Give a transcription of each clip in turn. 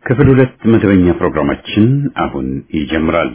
ክፍል ሁለት መደበኛ ፕሮግራማችን አሁን ይጀምራል።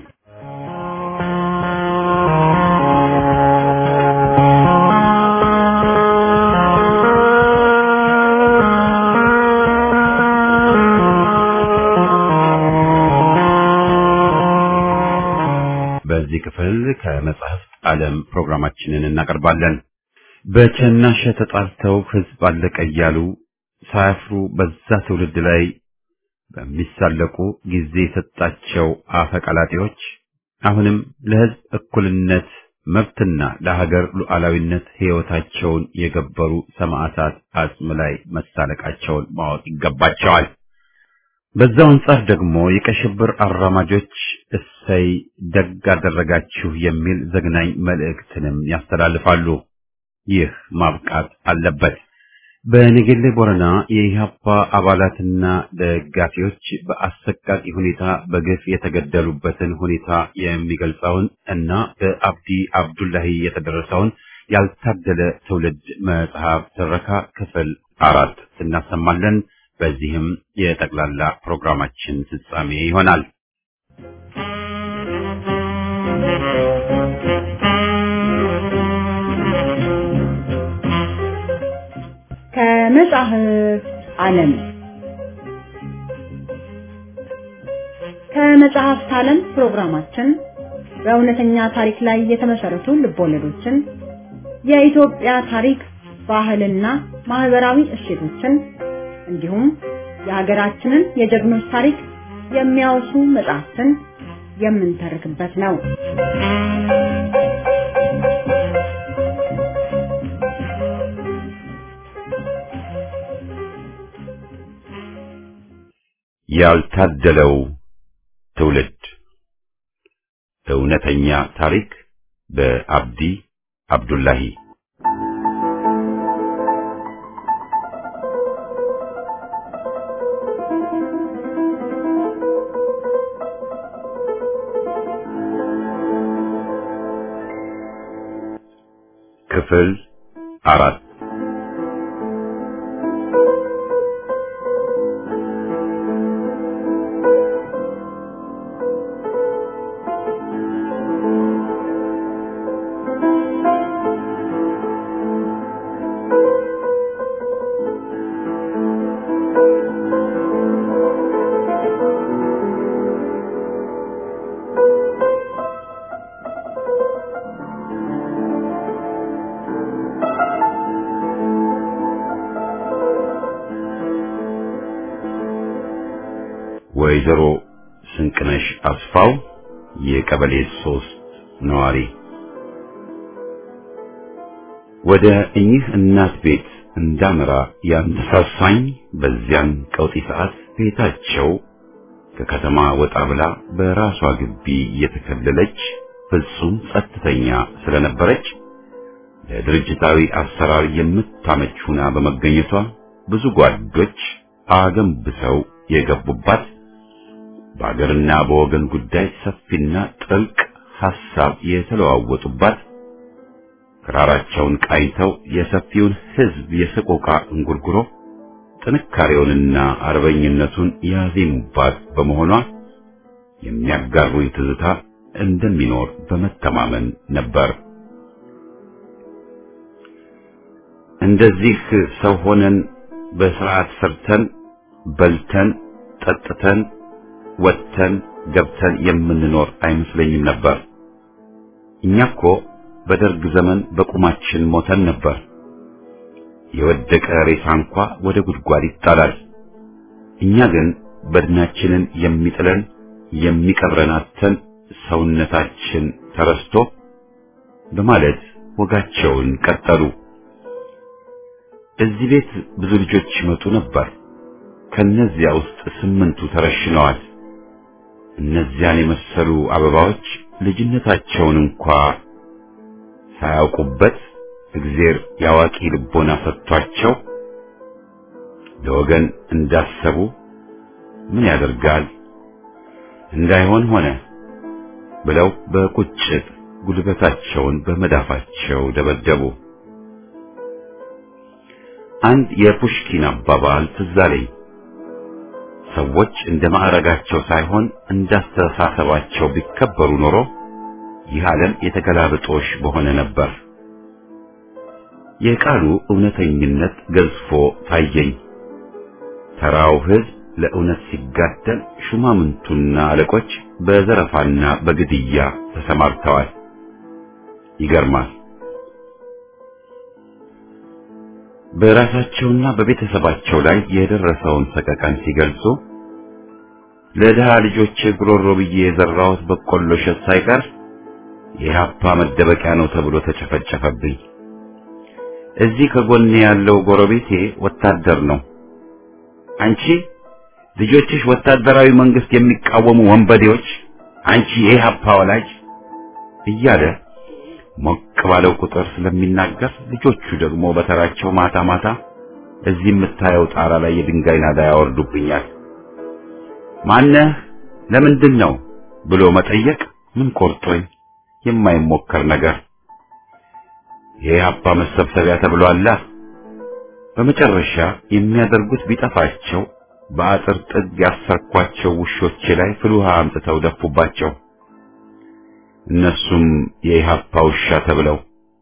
በዚህ ክፍል ከመጽሐፍት ዓለም ፕሮግራማችንን እናቀርባለን። በቸናሸ ተጣልተው ሕዝብ አለቀ እያሉ ሳያፍሩ በዛ ትውልድ ላይ በሚሳለቁ ጊዜ የሰጣቸው አፈቀላጤዎች አሁንም ለሕዝብ እኩልነት መብትና ለሀገር ሉዓላዊነት ሕይወታቸውን የገበሩ ሰማዕታት አጽም ላይ መሳለቃቸውን ማወቅ ይገባቸዋል። በዛው አንጻር ደግሞ የቀይ ሽብር አራማጆች እሰይ ደግ አደረጋችሁ የሚል ዘግናኝ መልእክትንም ያስተላልፋሉ። ይህ ማብቃት አለበት። በነገሌ ቦረና የኢህአፓ አባላትና ደጋፊዎች በአሰቃቂ ሁኔታ በግፍ የተገደሉበትን ሁኔታ የሚገልጸውን እና በአብዲ አብዱላሂ የተደረሰውን ያልታደለ ትውልድ መጽሐፍ ትረካ ክፍል አራት እናሰማለን። በዚህም የጠቅላላ ፕሮግራማችን ፍጻሜ ይሆናል። ከመጽሐፍ ዓለም ከመጽሐፍት ዓለም ፕሮግራማችን በእውነተኛ ታሪክ ላይ የተመሰረቱ ልቦለዶችን፣ የኢትዮጵያ ታሪክ፣ ባህልና ማህበራዊ እሴቶችን እንዲሁም የሀገራችንን የጀግኖች ታሪክ የሚያወሱ መጽሐፍትን የምንተርክበት ነው። ያልታደለው ትውልድ እውነተኛ ታሪክ በአብዲ አብዱላሂ ክፍል አራት ወይዘሮ ስንቅነሽ አስፋው የቀበሌ ሶስት ነዋሪ ወደ እኚህ እናት ቤት እንዳመራ ያነሳሳኝ በዚያን ቀውጢ ሰዓት ቤታቸው ከከተማ ወጣ ብላ በራሷ ግቢ የተከለለች ፍጹም ጸጥተኛ ስለነበረች ለድርጅታዊ አሰራር የምታመች ሁና በመገኘቷ ብዙ ጓዶች አገንብሰው የገቡባት በአገርና በወገን ጉዳይ ሰፊና ጥልቅ ሐሳብ የተለዋወጡባት ክራራቸውን ቃኝተው የሰፊውን ሕዝብ የሰቆቃ እንጉርጉሮ ጥንካሬውንና አርበኝነቱን ያዜሙባት በመሆኗ የሚያጋሩኝ ትዝታ እንደሚኖር በመተማመን ነበር። እንደዚህ ሰው ሆነን በስርዓት ሰርተን በልተን ጠጥተን ወጥተን ገብተን የምንኖር አይመስለኝም ነበር። እኛ እኮ በደርግ ዘመን በቁማችን ሞተን ነበር። የወደቀ ሬሳ እንኳ ወደ ጉድጓድ ይጣላል። እኛ ግን በድናችንን የሚጥለን የሚቀብረን አጥተን ሰውነታችን ተረስቶ በማለት ወጋቸውን ቀጠሉ። እዚህ ቤት ብዙ ልጆች ይመጡ ነበር። ከነዚያ ውስጥ ስምንቱ ተረሽነዋል። እነዚያን የመሰሉ አበባዎች ልጅነታቸውን እንኳ ሳያውቁበት እግዜር ያዋቂ ልቦና ሰጥቷቸው ለወገን እንዳሰቡ ምን ያደርጋል እንዳይሆን ሆነ ብለው በቁጭት ጉልበታቸውን በመዳፋቸው ደበደቡ። አንድ የፑሽኪን አባባል ትዝ አለኝ። ሰዎች እንደ ማዕረጋቸው ሳይሆን እንዳስተሳሰባቸው ቢከበሩ ኖሮ ይህ ዓለም የተገላብጦሽ በሆነ ነበር። የቃሉ እውነተኝነት ገዝፎ ታየኝ። ተራው ሕዝብ ለእውነት ሲጋደል፣ ሹማምንቱና አለቆች በዘረፋና በግድያ ተሰማርተዋል። ይገርማል። በራሳቸውና በቤተሰባቸው ላይ የደረሰውን ሰቀቀን ሲገልጹ ለድሃ ልጆች ጉሮሮ ብዬ የዘራሁት በቆሎ እሸት ሳይቀር የኢህአፓ መደበቂያ ነው ተብሎ ተጨፈጨፈብኝ። እዚህ ከጎኔ ያለው ጎረቤቴ ወታደር ነው። አንቺ ልጆችሽ ወታደራዊ መንግስት የሚቃወሙ ወንበዴዎች፣ አንቺ የኢህአፓ ወላጅ እያለ ሞቅ ባለው ቁጥር ስለሚናገር ልጆቹ ደግሞ በተራቸው ማታ ማታ እዚህ የምታየው ጣራ ላይ የድንጋይ ናዳ ያወርዱብኛል። ማነህ? ለምንድን ነው ብሎ መጠየቅ ምን ቆርጦኝ የማይሞከር ነገር የኢህአፓ መሰብሰቢያ ተብሏላ። በመጨረሻ የሚያደርጉት ቢጠፋቸው በአጥር ጥግ ያሰርኳቸው ውሾቼ ላይ ፍል ውሃ አምጥተው ደፉባቸው። እነሱም የኢህአፓ ውሻ ተብለው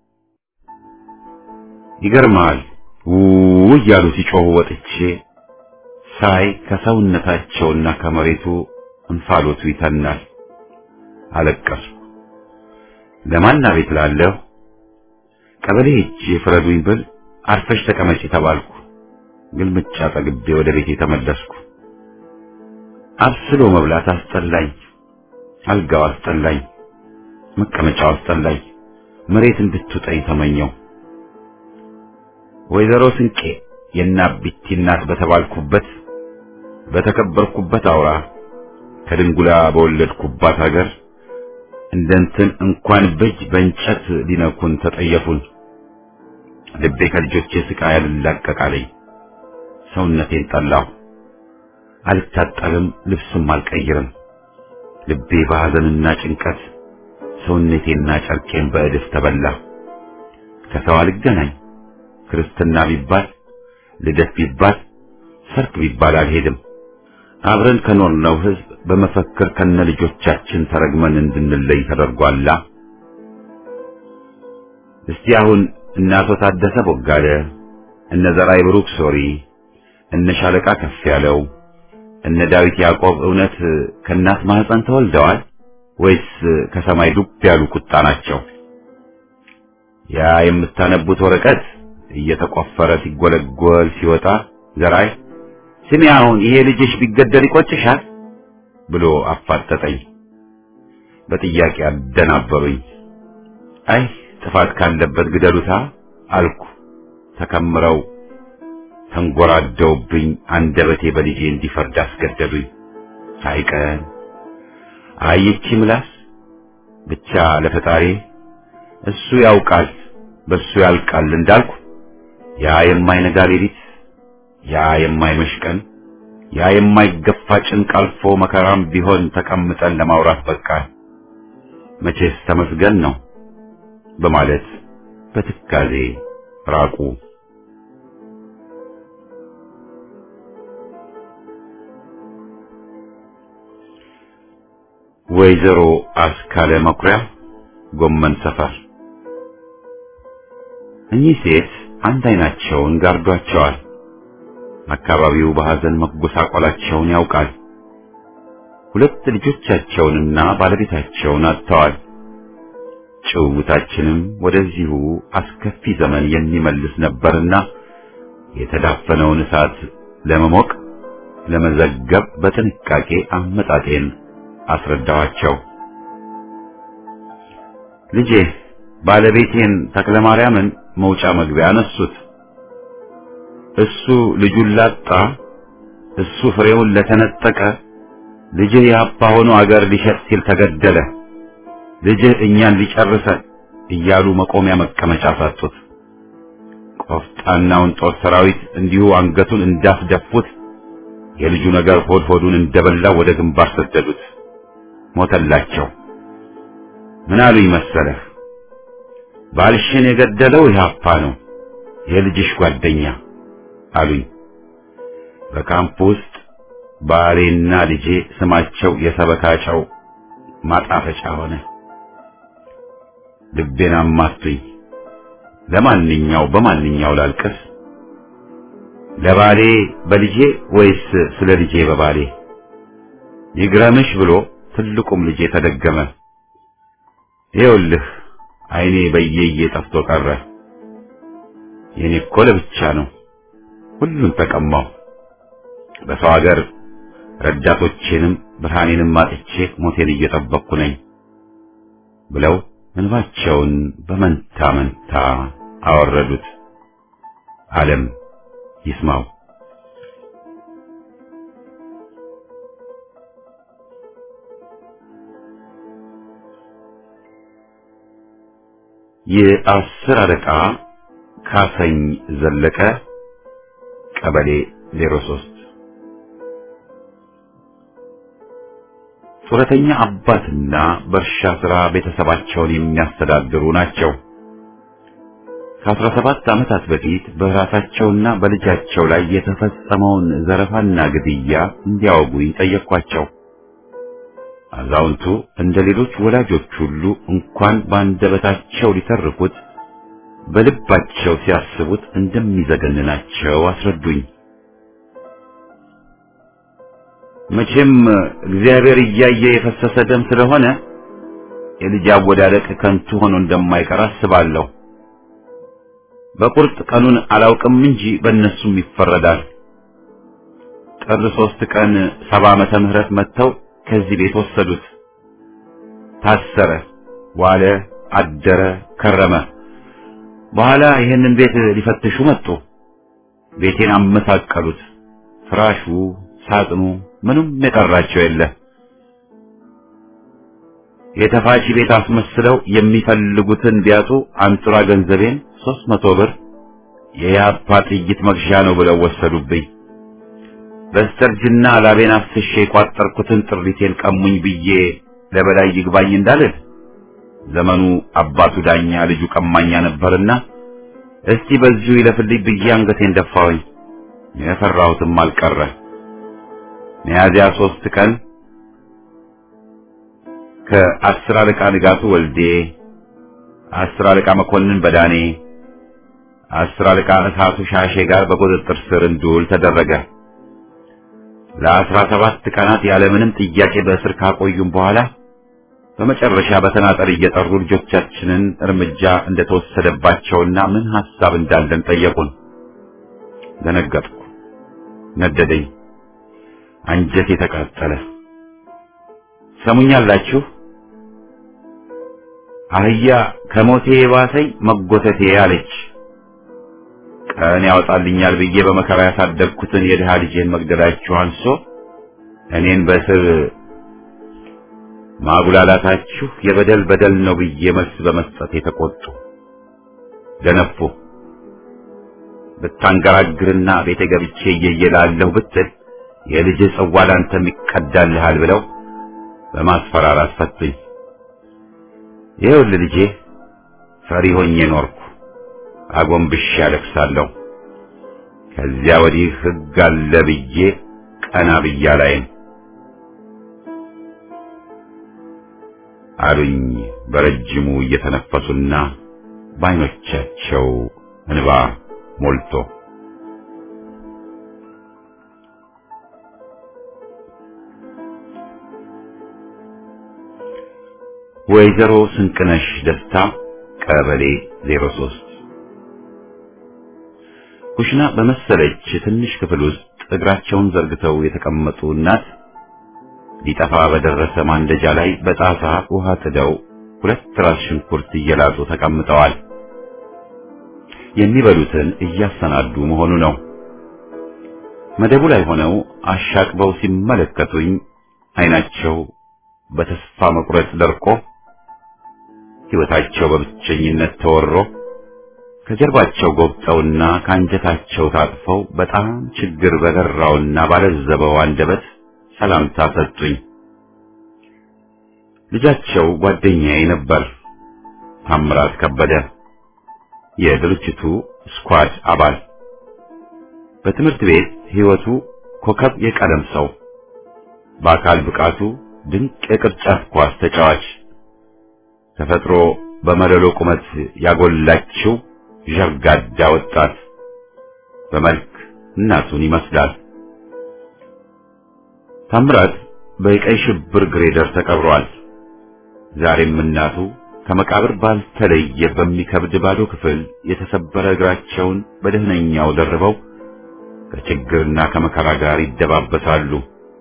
ይገርማል። ው እያሉ ሲጮሁ ወጥቼ ሳይ ከሰውነታቸውና ከመሬቱ እንፋሎቱ ይተናል። አለቀስኩ። ለማን አቤት ላለሁ ቀበሌ ሄጄ ፍረዱኝ ብል አርፈሽ ተቀመጪ ተባልኩ። ግልምጫ ጠግቤ ወደ ቤቴ ተመለስኩ። አብስሎ መብላት አስጠላኝ። አልጋው አስጠላኝ። መቀመጫው አስጠላኝ። መሬት እንድትውጠኝ ተመኘው። ወይዘሮ ስንቄ የናቢቲ እናት በተባልኩበት በተከበርኩበት አውራ ከድንጉላ በወለድኩባት ሀገር እንደንትን እንኳን በእጅ በእንጨት ሊነኩን ተጠየፉን። ልቤ ከልጆቼ ስቃይ አልላቀቃለኝ። ሰውነቴን ጠላሁ። አልታጠብም፣ ልብስም አልቀይርም። ልቤ በሐዘንና ጭንቀት ሰውነቴና ጨርቄን በእድፍ ተበላ። ከሰው አልገናኝ። ክርስትና ቢባል ልደት ቢባል ሰርግ ቢባል አልሄድም። አብረን ከኖርነው ሕዝብ በመፈክር ከነ ልጆቻችን ተረግመን እንድንለይ ተደርጓላ። እስቲ አሁን እነ አቶ ታደሰ ቦጋለ፣ እነ ዘራይ ብሩክ ሶሪ፣ እነ ሻለቃ ከፍ ያለው፣ እነ ዳዊት ያዕቆብ እውነት ከእናት ማህፀን ተወልደዋል ወይስ ከሰማይ ዱብ ያሉ ቁጣ ናቸው? ያ የምታነቡት ወረቀት እየተቆፈረ ሲጎለጎል ሲወጣ ዘራይ ስሚ አሁን ይሄ ልጅሽ ቢገደል ይቆጭሻል ብሎ አፋጠጠኝ። በጥያቄ አደናበሩኝ። አይ ጥፋት ካለበት ግደሉታ አልኩ። ተከምረው ተንጎራደውብኝ አንደበቴ በልጄ እንዲፈርድ አስገደዱኝ። ሳይቀን አይቺ ምላስ ብቻ ለፈጣሪ እሱ ያውቃል በሱ ያልቃል እንዳልኩ ያ የማይነጋ ሌሊት ያ የማይመሽ ቀን ያ የማይገፋ ጭንቅ አልፎ መከራም ቢሆን ተቀምጠን ለማውራት በቃል መቼስ ተመስገን ነው በማለት በትካዜ ራቁ። ወይዘሮ አስካለ መኩሪያ ጎመን ሰፈር። እኚህ ሴት አንድ አይናቸውን ጋርዷቸዋል። አካባቢው በሐዘን መጎሳቆላቸውን ያውቃል። ሁለት ልጆቻቸውንና ባለቤታቸውን አጥተዋል። ጭውውታችንም ወደዚሁ አስከፊ ዘመን የሚመልስ ነበርና የተዳፈነውን እሳት ለመሞቅ ለመዘገብ በጥንቃቄ አመጣጤን አስረዳኋቸው። ልጄ ባለቤቴን ተክለ ማርያምን መውጫ መግቢያ አነሱት። እሱ ልጁን ላጣ፣ እሱ ፍሬውን ለተነጠቀ፣ ልጅህ የአባ ሆኖ አገር ሊሸጥ ሲል ተገደለ፣ ልጅህ እኛን ሊጨርሰን እያሉ መቆሚያ መቀመጫ ሳጡት። ቆፍጣናውን ጦር ሰራዊት እንዲሁ አንገቱን እንዳስደፉት የልጁ ነገር ሆድ ሆዱን እንደበላ ወደ ግንባር ሰደዱት። ሞተላቸው። ምን አሉኝ መሰለህ? ባልሽን የገደለው ኢህአፓ ነው የልጅሽ ጓደኛ አሉኝ። በካምፕ ውስጥ ባሌና ልጄ ስማቸው የሰበካቸው ማጣፈጫ ሆነ። ልቤን አማቱኝ። ለማንኛው በማንኛው ላልቅስ? ለባሌ በልጄ ወይስ ስለ ልጄ በባሌ? ይግረምሽ ብሎ ትልቁም ልጄ ተደገመ። ይኸውልህ ዓይኔ በየየ ጠፍቶ ቀረ። የኔ እኮ ለብቻ ነው። ሁሉን ተቀማው። በሰው ሀገር ረዳቶቼንም ብርሃኔንም አጥቼ ሞቴን እየጠበቅኩ ነኝ ብለው እንባቸውን በመንታ መንታ አወረዱት። ዓለም ይስማው። የአስር አለቃ ካሰኝ ዘለቀ ቀበሌ 03 ጡረተኛ አባትና በእርሻ ሥራ ቤተሰባቸውን የሚያስተዳድሩ ናቸው። ከአስራ ሰባት ዓመታት በፊት በራሳቸውና በልጃቸው ላይ የተፈጸመውን ዘረፋና ግድያ እንዲያወጉኝ ጠየቅኳቸው። አዛውንቱ እንደ ሌሎች ወላጆች ሁሉ እንኳን በአንደበታቸው ሊተርኩት በልባቸው ሲያስቡት እንደሚዘገንናቸው አስረዱኝ። መቼም እግዚአብሔር እያየ የፈሰሰ ደም ስለሆነ የልጅ አወዳደቅ ከንቱ ሆኖ እንደማይቀር አስባለሁ። በቁርጥ ቀኑን አላውቅም እንጂ በእነሱም ይፈረዳል። ጥር ሶስት ቀን ሰባ ዓመተ ምህረት መጥተው ከዚህ ቤት ወሰዱት። ታሰረ፣ ዋለ፣ አደረ፣ ከረመ። በኋላ ይህንን ቤት ሊፈትሹ መጡ። ቤቴን አመሳቀሉት። ፍራሹ፣ ሳጥኑ፣ ምንም የቀራቸው የለ። የተፋቺ ቤት አስመስለው የሚፈልጉትን ቢያጡ አንጡራ ገንዘቤን ሦስት መቶ ብር የያፓ ጥይት መግዣ ነው ብለው ወሰዱብኝ። በስተርጅና ላቤን አፍስሼ የቋጠርኩትን ጥሪቴን ቀሙኝ ብዬ ለበላይ ይግባኝ እንዳልል ዘመኑ አባቱ ዳኛ ልጁ ቀማኛ ነበርና እስቲ በዚሁ ይለፍልኝ ብዬ አንገቴን ደፋሁኝ። የፈራሁትም አልቀረ። ሚያዝያ ሶስት ቀን ከአስር አለቃ ንጋቱ ወልዴ፣ አስር አለቃ መኮንን በዳኔ፣ አስር አለቃ እሳቱ ሻሼ ጋር በቁጥጥር ስር እንድውል ተደረገ። ለአስራ ሰባት ቀናት ያለምንም ጥያቄ በእስር ካቆዩም በኋላ በመጨረሻ በተናጠል እየጠሩ ልጆቻችንን እርምጃ እንደተወሰደባቸውና ምን ሐሳብ እንዳለን ጠየቁን። ደነገጥኩ፣ ነደደኝ፣ አንጀቴ ተቃጠለ። ሰሙኛላችሁ? አህያ ከሞቴ የባሰኝ መጎተቴ አለች። ቀን ያወጣልኛል ብዬ በመከራ ያሳደግኩትን የድሃ ልጄን መግደላችሁ አንሶ እኔን በእስር ማጉላላታችሁ የበደል በደል ነው ብዬ መልስ በመስጠት የተቆጡ ደነፉ። ብታንገራግርና ቤተ ገብቼ እየየላለሁ ብትል የልጅ ጽዋ ላንተም ይቀዳልሃል ብለው በማስፈራራት ፈቱኝ። ይኸውልህ ልጄ ፈሪ ሆኜ ኖርኩ። አጎንብሼ አለቅሳለሁ። ከዚያ ወዲህ ሕግ አለ ብዬ ቀና ብዬ አላይም አሉኝ በረጅሙ እየተነፈሱና በዓይኖቻቸው እንባ ሞልቶ። ወይዘሮ ስንቅነሽ ደስታ ቀበሌ 03 ኩሽና በመሰለች ትንሽ ክፍል ውስጥ እግራቸውን ዘርግተው የተቀመጡ እናት ሊጠፋ በደረሰ ማንደጃ ላይ በጣሳ ውሃ ጥደው ሁለት ራስ ሽንኩርት እየላጡ ተቀምጠዋል። የሚበሉትን እያሰናዱ መሆኑ ነው። መደቡ ላይ ሆነው አሻቅበው ሲመለከቱኝ ዓይናቸው በተስፋ መቁረጥ ደርቆ ሕይወታቸው በብቸኝነት ተወሮ ከጀርባቸው ጎብጠውና ከአንጀታቸው ታጥፈው በጣም ችግር በገራውና ባለዘበው አንደበት ሰላምታ ሰጡኝ። ልጃቸው ጓደኛዬ ነበር፣ ታምራት ከበደ የድርጅቱ ስኳድ አባል። በትምህርት ቤት ሕይወቱ ኮከብ የቀለም ሰው በአካል ብቃቱ ድንቅ የቅርጫት ኳስ ተጫዋች ተፈጥሮ በመለሎ ቁመት ያጎላችው ዠርጋዳ ወጣት በመልክ እናቱን ይመስላል። ታምራት በቀይ ሽብር ግሬደር ተቀብሯል። ዛሬም እናቱ ከመቃብር ባልተለየ በሚከብድ ባዶ ክፍል የተሰበረ እግራቸውን በደህነኛው ደርበው ከችግርና ከመከራ ጋር ይደባበሳሉ።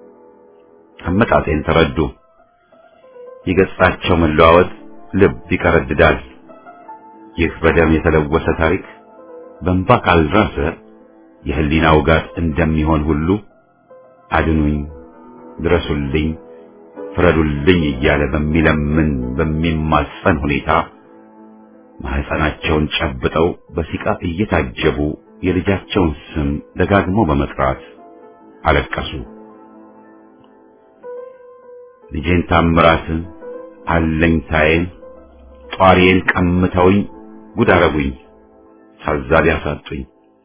አመጣጤን ተረዱ። የገጻቸው መለዋወጥ ልብ ይቀረድዳል። ይህ በደም የተለወሰ ታሪክ በእንባ ካልራሰ የህሊና ውጋት እንደሚሆን ሁሉ አድኑኝ፣ ድረሱልኝ፣ ፍረዱልኝ እያለ በሚለምን በሚማጸን ሁኔታ ማህፀናቸውን ጨብጠው በሲቃ እየታጀቡ የልጃቸውን ስም ደጋግሞ በመጥራት አለቀሱ። ልጄን ታምራትን አለኝታዬን ጧሪዬን ቀምተውኝ ጉድ አረጉኝ፣ ታዛቢ ያሳጡኝ።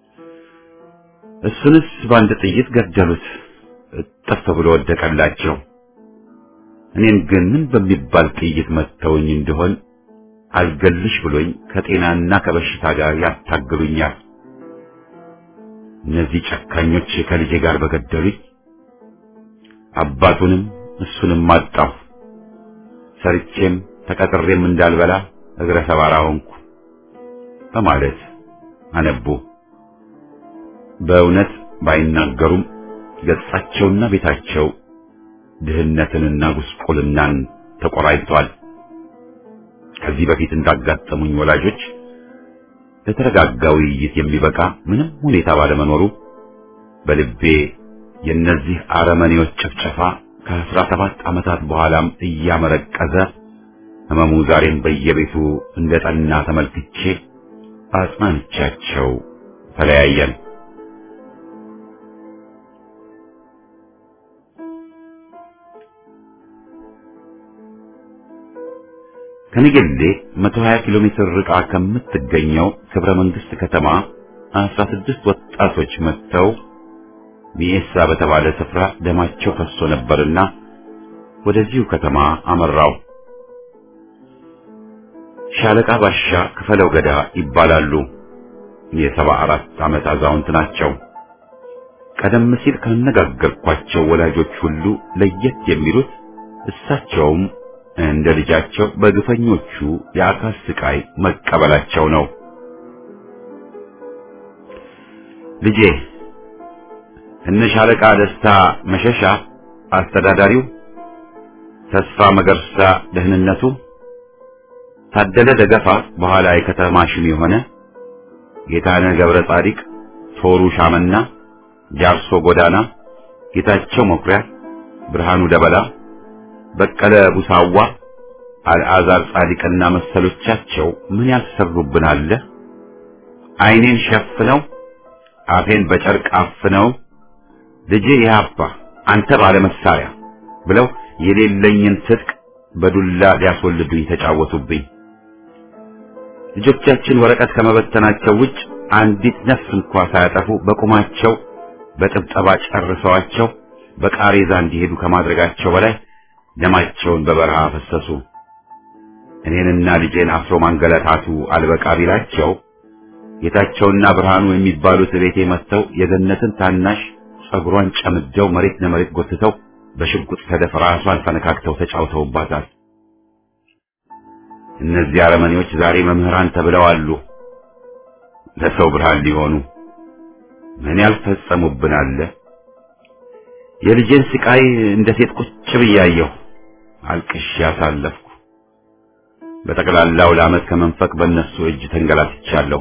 እሱንስ በአንድ ጥይት ገደሉት፣ እጥፍ ብሎ ወደቀላቸው። እኔን ግን ምን በሚባል ጥይት መተውኝ እንደሆን አልገልሽ ብሎኝ ከጤናና ከበሽታ ጋር ያታግሉኛል። እነዚህ ጨካኞች ከልጄ ጋር በገደሉኝ አባቱንም እሱንም አጣሁ። ሰርቼም ተቀጥሬም እንዳልበላ እግረ ሰባራ ሆንኩ በማለት አነቡ። በእውነት ባይናገሩም ገጻቸውና ቤታቸው ድህነትንና ጉስቁልናን ተቆራይቷል። ከዚህ በፊት እንዳጋጠሙኝ ወላጆች ለተረጋጋ ውይይት የሚበቃ ምንም ሁኔታ ባለመኖሩ በልቤ የእነዚህ አረመኔዎች ጭፍጨፋ ከአስራ ሰባት ዓመታት በኋላም እያመረቀዘ ህመሙ ዛሬም በየቤቱ እንደ ጠና ተመልክቼ አጽናንቻቸው ተለያየን። ከንጌሌ 120 ኪሎ ሜትር ርቃ ከምትገኘው ክብረ መንግስት ከተማ 16 ወጣቶች መጥተው ሚኤሳ በተባለ ስፍራ ደማቸው ፈሶ ነበርና ወደዚሁ ከተማ አመራው። ሻለቃ ባሻ ክፈለው ገዳ ይባላሉ። የሰባ አራት ዓመት አዛውንት ናቸው። ቀደም ሲል ካነጋገርኳቸው ወላጆች ሁሉ ለየት የሚሉት እሳቸውም እንደ ልጃቸው በግፈኞቹ የአካል ስቃይ መቀበላቸው ነው። ልጄ እነ ሻለቃ ደስታ መሸሻ አስተዳዳሪው፣ ተስፋ መገርሳ ደህንነቱ፣ ታደለ ደገፋ በኋላ የከተማ ሹም የሆነ ጌታነህ ገብረ ጻዲቅ፣ ቶሩ ሻመና፣ ጃርሶ ጎዳና፣ ጌታቸው መኩሪያ፣ ብርሃኑ ደበላ፣ በቀለ ቡሳዋ፣ አልዓዛር ጻዲቅና መሰሎቻቸው ምን ያልሰሩብን አለ። ዓይኔን ሸፍነው አፌን በጨርቅ አፍነው ልጄ የአባ አንተ ባለ መሳሪያ ብለው የሌለኝን ትጥቅ በዱላ ሊያስወልዱኝ ተጫወቱብኝ። ልጆቻችን ወረቀት ከመበተናቸው ውጭ አንዲት ነፍስ እንኳ ሳያጠፉ በቁማቸው በጥብጠባ ጨርሰዋቸው በቃሬዛ እንዲሄዱ ከማድረጋቸው በላይ ደማቸውን በበረሃ ፈሰሱ። እኔንና ልጄን አስሮ ማንገላታቱ አልበቃ ቢላቸው ጌታቸውና ብርሃኑ የሚባሉት ቤቴ መጥተው የገነትን ታናሽ ጸጉሯን ጨምደው መሬት ለመሬት ጎትተው በሽጉጥ ሰደፍ ራሷን ፈነካክተው ተጫውተውባታል። እነዚህ አረመኔዎች ዛሬ መምህራን ተብለው አሉ። ለሰው ብርሃን ሊሆኑ ምን ያልፈጸሙብን አለ። የልጄን ስቃይ እንደ ሴት ቁጭ ብያየሁ አልቅሼ ያሳለፍኩ። በጠቅላላው ለዓመት ከመንፈቅ በእነሱ እጅ ተንገላትቻለሁ።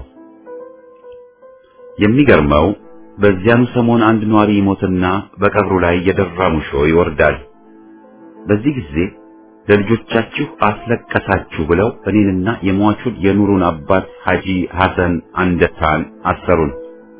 የሚገርመው በዚያኑ ሰሞን አንድ ኗሪ ይሞትና በቀብሩ ላይ የደራ ሙሾ ይወርዳል። በዚህ ጊዜ ለልጆቻችሁ አስለቀሳችሁ ብለው እኔንና የሟቹን የኑሩን አባት ሐጂ ሐሰን አንደታን አሰሩን።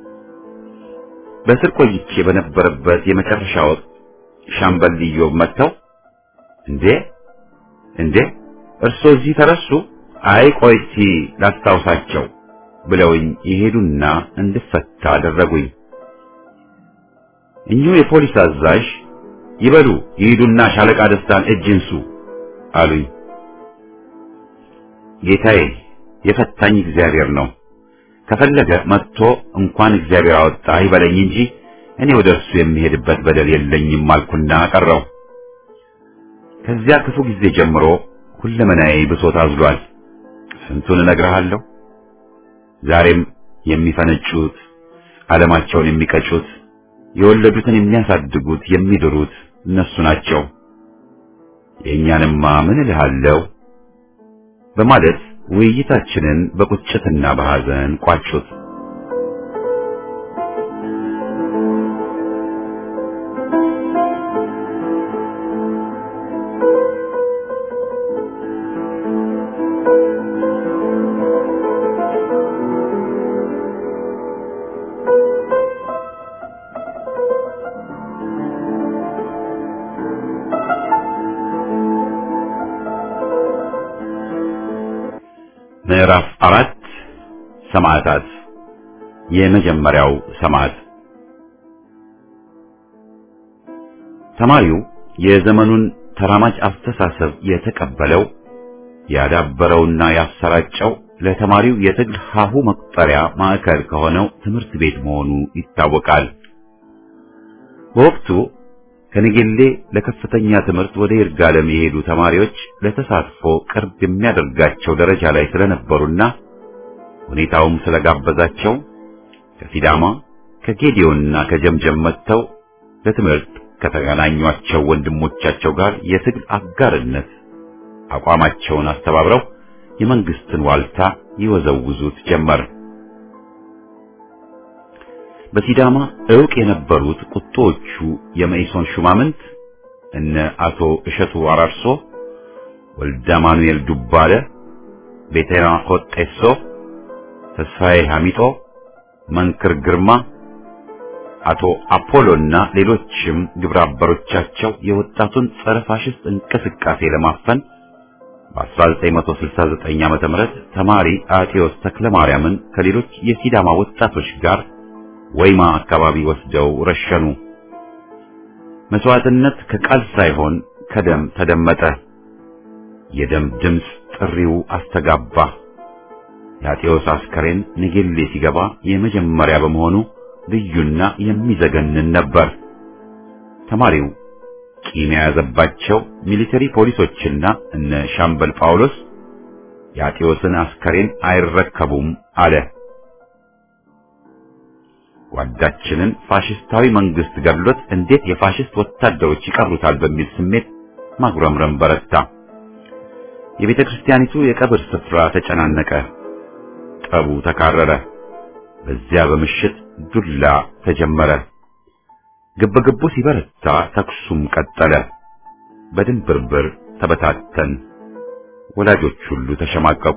በስር ቆይቼ በነበረበት የመጨረሻ ወቅት ሻምበል ኢዮብ መጥተው እንዴ እንዴ እርሶ እዚህ ተረሱ? አይ ቆይ እስቲ ላስታውሳቸው ብለውኝ የሄዱና እንድፈታ አደረጉኝ። እኚሁ የፖሊስ አዛዥ ይበሉ ይሂዱና ሻለቃ ደስታን እጅ እንሱ አሉኝ። ጌታዬ የፈታኝ እግዚአብሔር ነው። ከፈለገ መጥቶ እንኳን እግዚአብሔር አወጣ ይበለኝ እንጂ እኔ ወደ እርሱ የሚሄድበት በደል የለኝም አልኩና ቀረው። ከዚያ ክፉ ጊዜ ጀምሮ ሁለመናዬ ብሶት አዝሏል። ስንቱን እነግርሃለሁ። ዛሬም የሚፈነጩት፣ ዓለማቸውን የሚቀጩት፣ የወለዱትን የሚያሳድጉት፣ የሚድሩት እነሱ ናቸው። የእኛንማ ምን እልሃለሁ በማለት ውይይታችንን በቁጭትና በሐዘን ቋጩት። ምዕራፍ አራት ሰማዕታት። የመጀመሪያው ሰማዕት ተማሪው የዘመኑን ተራማጅ አስተሳሰብ የተቀበለው ያዳበረውና ያሰራጨው ለተማሪው የትግል ሀሁ መቁጠሪያ ማዕከል ከሆነው ትምህርት ቤት መሆኑ ይታወቃል። በወቅቱ ከነገሌ ለከፍተኛ ትምህርት ወደ ይርጋለም የሄዱ ተማሪዎች ለተሳትፎ ቅርብ የሚያደርጋቸው ደረጃ ላይ ስለነበሩና ሁኔታውም ስለጋበዛቸው ከሲዳማ ከጌዲዮንና ከጀምጀም መጥተው ለትምህርት ከተገናኟቸው ወንድሞቻቸው ጋር የትግል አጋርነት አቋማቸውን አስተባብረው የመንግስትን ዋልታ ይወዘውዙት ጀመር። በሲዳማ ዕውቅ የነበሩት ቁጦዎቹ የመኢሶን ሹማምንት እነ አቶ እሸቱ አራርሶ፣ ወልደ ማኑኤል ዱባለ፣ ቤተና ሆጤሶ፣ ተስፋዬ ሐሚጦ፣ መንክር ግርማ፣ አቶ አፖሎና ሌሎችም ግብረ አበሮቻቸው የወጣቱን ጸረ ፋሽስት እንቅስቃሴ ለማፈን በ1969 ዓመተ ምህረት ተማሪ አቴዎስ ተክለማርያምን ከሌሎች የሲዳማ ወጣቶች ጋር ወይማ አካባቢ ወስደው ረሸኑ። መስዋዕትነት ከቃል ሳይሆን ከደም ተደመጠ። የደም ድምፅ ጥሪው አስተጋባ። የአጤዎስ አስከሬን ንጌሌ ሲገባ የመጀመሪያ በመሆኑ ልዩና የሚዘገንን ነበር። ተማሪው ቂም የያዘባቸው ሚሊተሪ ፖሊሶችና እነ ሻምበል ጳውሎስ የአጤዎስን አስከሬን አይረከቡም አለ። ጓዳችንን ፋሽስታዊ መንግስት ገድሎት እንዴት የፋሽስት ወታደሮች ይቀሩታል በሚል ስሜት ማጉረምረም በረታ። የቤተ ክርስቲያኒቱ የቀብር ስፍራ ተጨናነቀ። ጠቡ ተካረረ። በዚያ በምሽት ዱላ ተጀመረ። ግብግቡ ሲበረታ ተኩሱም ቀጠለ። በድንብርብር ተበታተን። ወላጆች ሁሉ ተሸማቀቁ።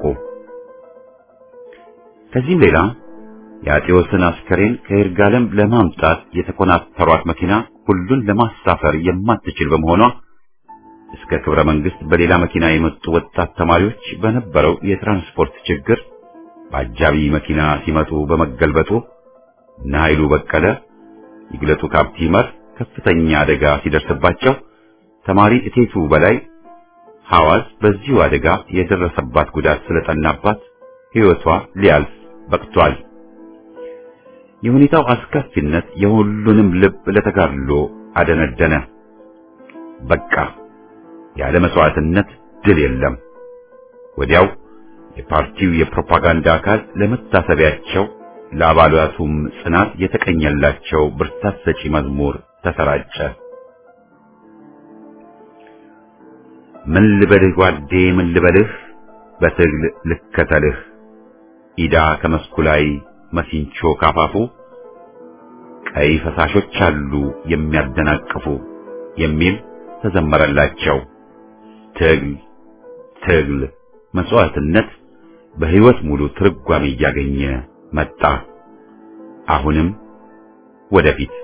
ከዚህም ሌላ የአጤዎስን አስከሬን ከይርጋለም ለማምጣት የተኮናተሯት መኪና ሁሉን ለማሳፈር የማትችል በመሆኗ እስከ ክብረ መንግስት በሌላ መኪና የመጡ ወጣት ተማሪዎች በነበረው የትራንስፖርት ችግር በአጃቢ መኪና ሲመጡ በመገልበጡ እነ ኃይሉ በቀለ፣ ይግለጡ ካፕቲመር ከፍተኛ አደጋ ሲደርስባቸው ተማሪ እቴቱ በላይ ሐዋዝ በዚሁ አደጋ የደረሰባት ጉዳት ስለጠናባት ሕይወቷ ሊያልፍ በቅቷል። የሁኔታው አስከፊነት የሁሉንም ልብ ለተጋድሎ አደነደነ። በቃ ያለ መስዋዕትነት ድል የለም። ወዲያው የፓርቲው የፕሮፓጋንዳ አካል ለመታሰቢያቸው ለአባላቱም ጽናት የተቀኘላቸው ብርታት ሰጪ መዝሙር ተሰራጨ። ምን ልበልህ ጓዴ ምን ልበልህ በትግል ልከተልህ ኢዳ ከመስኩ ላይ መሲንቾ ካፋፉ ቀይ ፈሳሾች አሉ የሚያደናቅፉ የሚል ተዘመረላቸው። ትግል ትግል መስዋዕትነት በሕይወት ሙሉ ትርጓሜ እያገኘ መጣ። አሁንም ወደፊት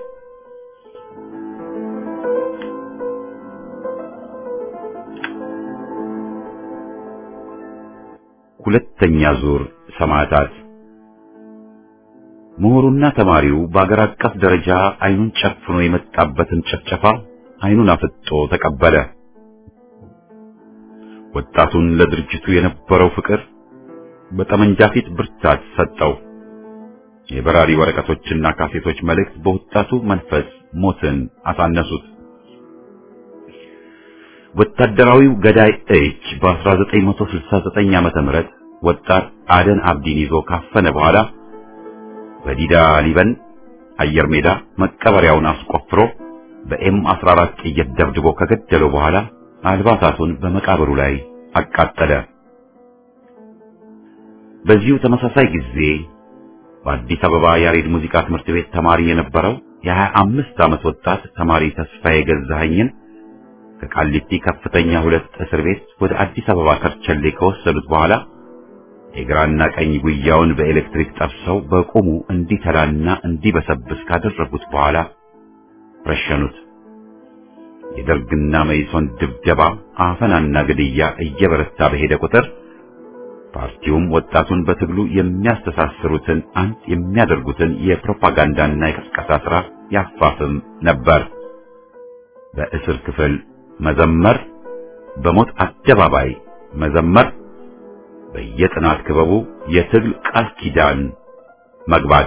ሁለተኛ ዙር ሰማዕታት ምሁሩና ተማሪው በአገር አቀፍ ደረጃ አይኑን ጨፍኖ የመጣበትን ጭፍጨፋ አይኑን አፍጦ ተቀበለ። ወጣቱን ለድርጅቱ የነበረው ፍቅር በጠመንጃ ፊት ብርታት ሰጠው። የበራሪ ወረቀቶችና ካሴቶች መልእክት በወጣቱ መንፈስ ሞትን አሳነሱት። ወታደራዊው ገዳይ እጅ በ1969 ዓመተ ምህረት ወጣት አደን አብዲን ይዞ ካፈነ በኋላ በዲዳ ሊበን አየር ሜዳ መቀበሪያውን አስቆፍሮ በኤም 14 ጥይት ደብድቦ ከገደለው በኋላ አልባሳቱን በመቃብሩ ላይ አቃጠለ። በዚሁ ተመሳሳይ ጊዜ በአዲስ አበባ ያሬድ ሙዚቃ ትምህርት ቤት ተማሪ የነበረው የሀያ አምስት ዓመት ወጣት ተማሪ ተስፋዬ ገዛኸኝን ከቃሊቲ ከፍተኛ ሁለት እስር ቤት ወደ አዲስ አበባ ከርቸሌ ከወሰዱት በኋላ የግራና ቀኝ ጉያውን በኤሌክትሪክ ጠብሰው በቁሙ እንዲተላና እንዲበሰብስ ካደረጉት በኋላ ረሸኑት። የደርግና መይሶን ድብደባ፣ አፈናና ግድያ እየበረታ በሄደ ቁጥር ፓርቲውም ወጣቱን በትግሉ የሚያስተሳስሩትን አንድ የሚያደርጉትን የፕሮፓጋንዳና የቅስቀሳ ሥራ ያፋፍም ነበር። በእስር ክፍል መዘመር፣ በሞት አደባባይ መዘመር፣ በየጥናት ክበቡ የትግል ቃል ኪዳን መግባት፣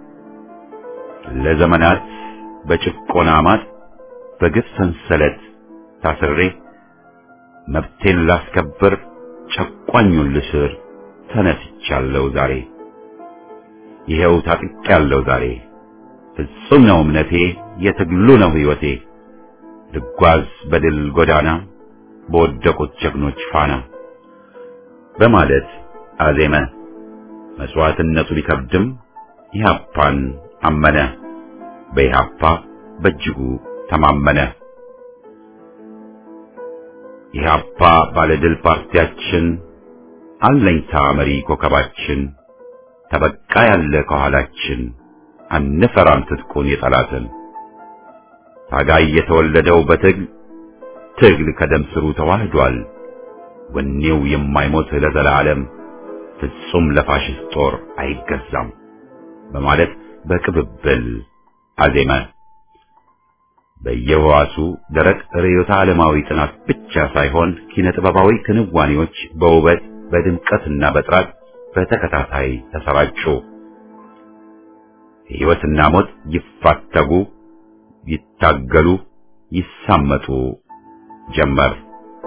ለዘመናት በጭቆና ማጥ በግፍ ሰንሰለት ታስሬ መብቴን ላስከብር ጨቋኙን ልስር ተነስቻለሁ ዛሬ። ይኸው ታጥቄያለሁ ዛሬ። ፍጹም ነው እምነቴ፣ የትግሉ ነው ሕይወቴ። ልጓዝ በድል ጎዳና በወደቁት ጀግኖች ፋና በማለት አዜመ። መስዋዕትነቱ ቢከብድም ኢህአፓን አመነ። በኢህአፓ በእጅጉ ተማመነ። ኢህአፓ ባለድል ፓርቲያችን፣ አለኝታ መሪ ኮከባችን፣ ተበቃ ያለ ከኋላችን፣ አንፈራም ትጥቁን የጠላትን ታጋይ የተወለደው በትግል ትግል ከደም ስሩ ተዋህዷል። ወኔው የማይሞት ለዘላለም ፍጹም ለፋሽስት ጦር አይገዛም በማለት በቅብብል አዜመ። በየዋሱ ደረቅ ርዕዮተ ዓለማዊ ጥናት ብቻ ሳይሆን ኪነ ጥበባዊ ክንዋኔዎች በውበት በድምቀትና በጥራት በተከታታይ ተሰራጩ። ሕይወትና ሞት ይፋተጉ፣ ይታገሉ፣ ይሳመጡ ጀመር።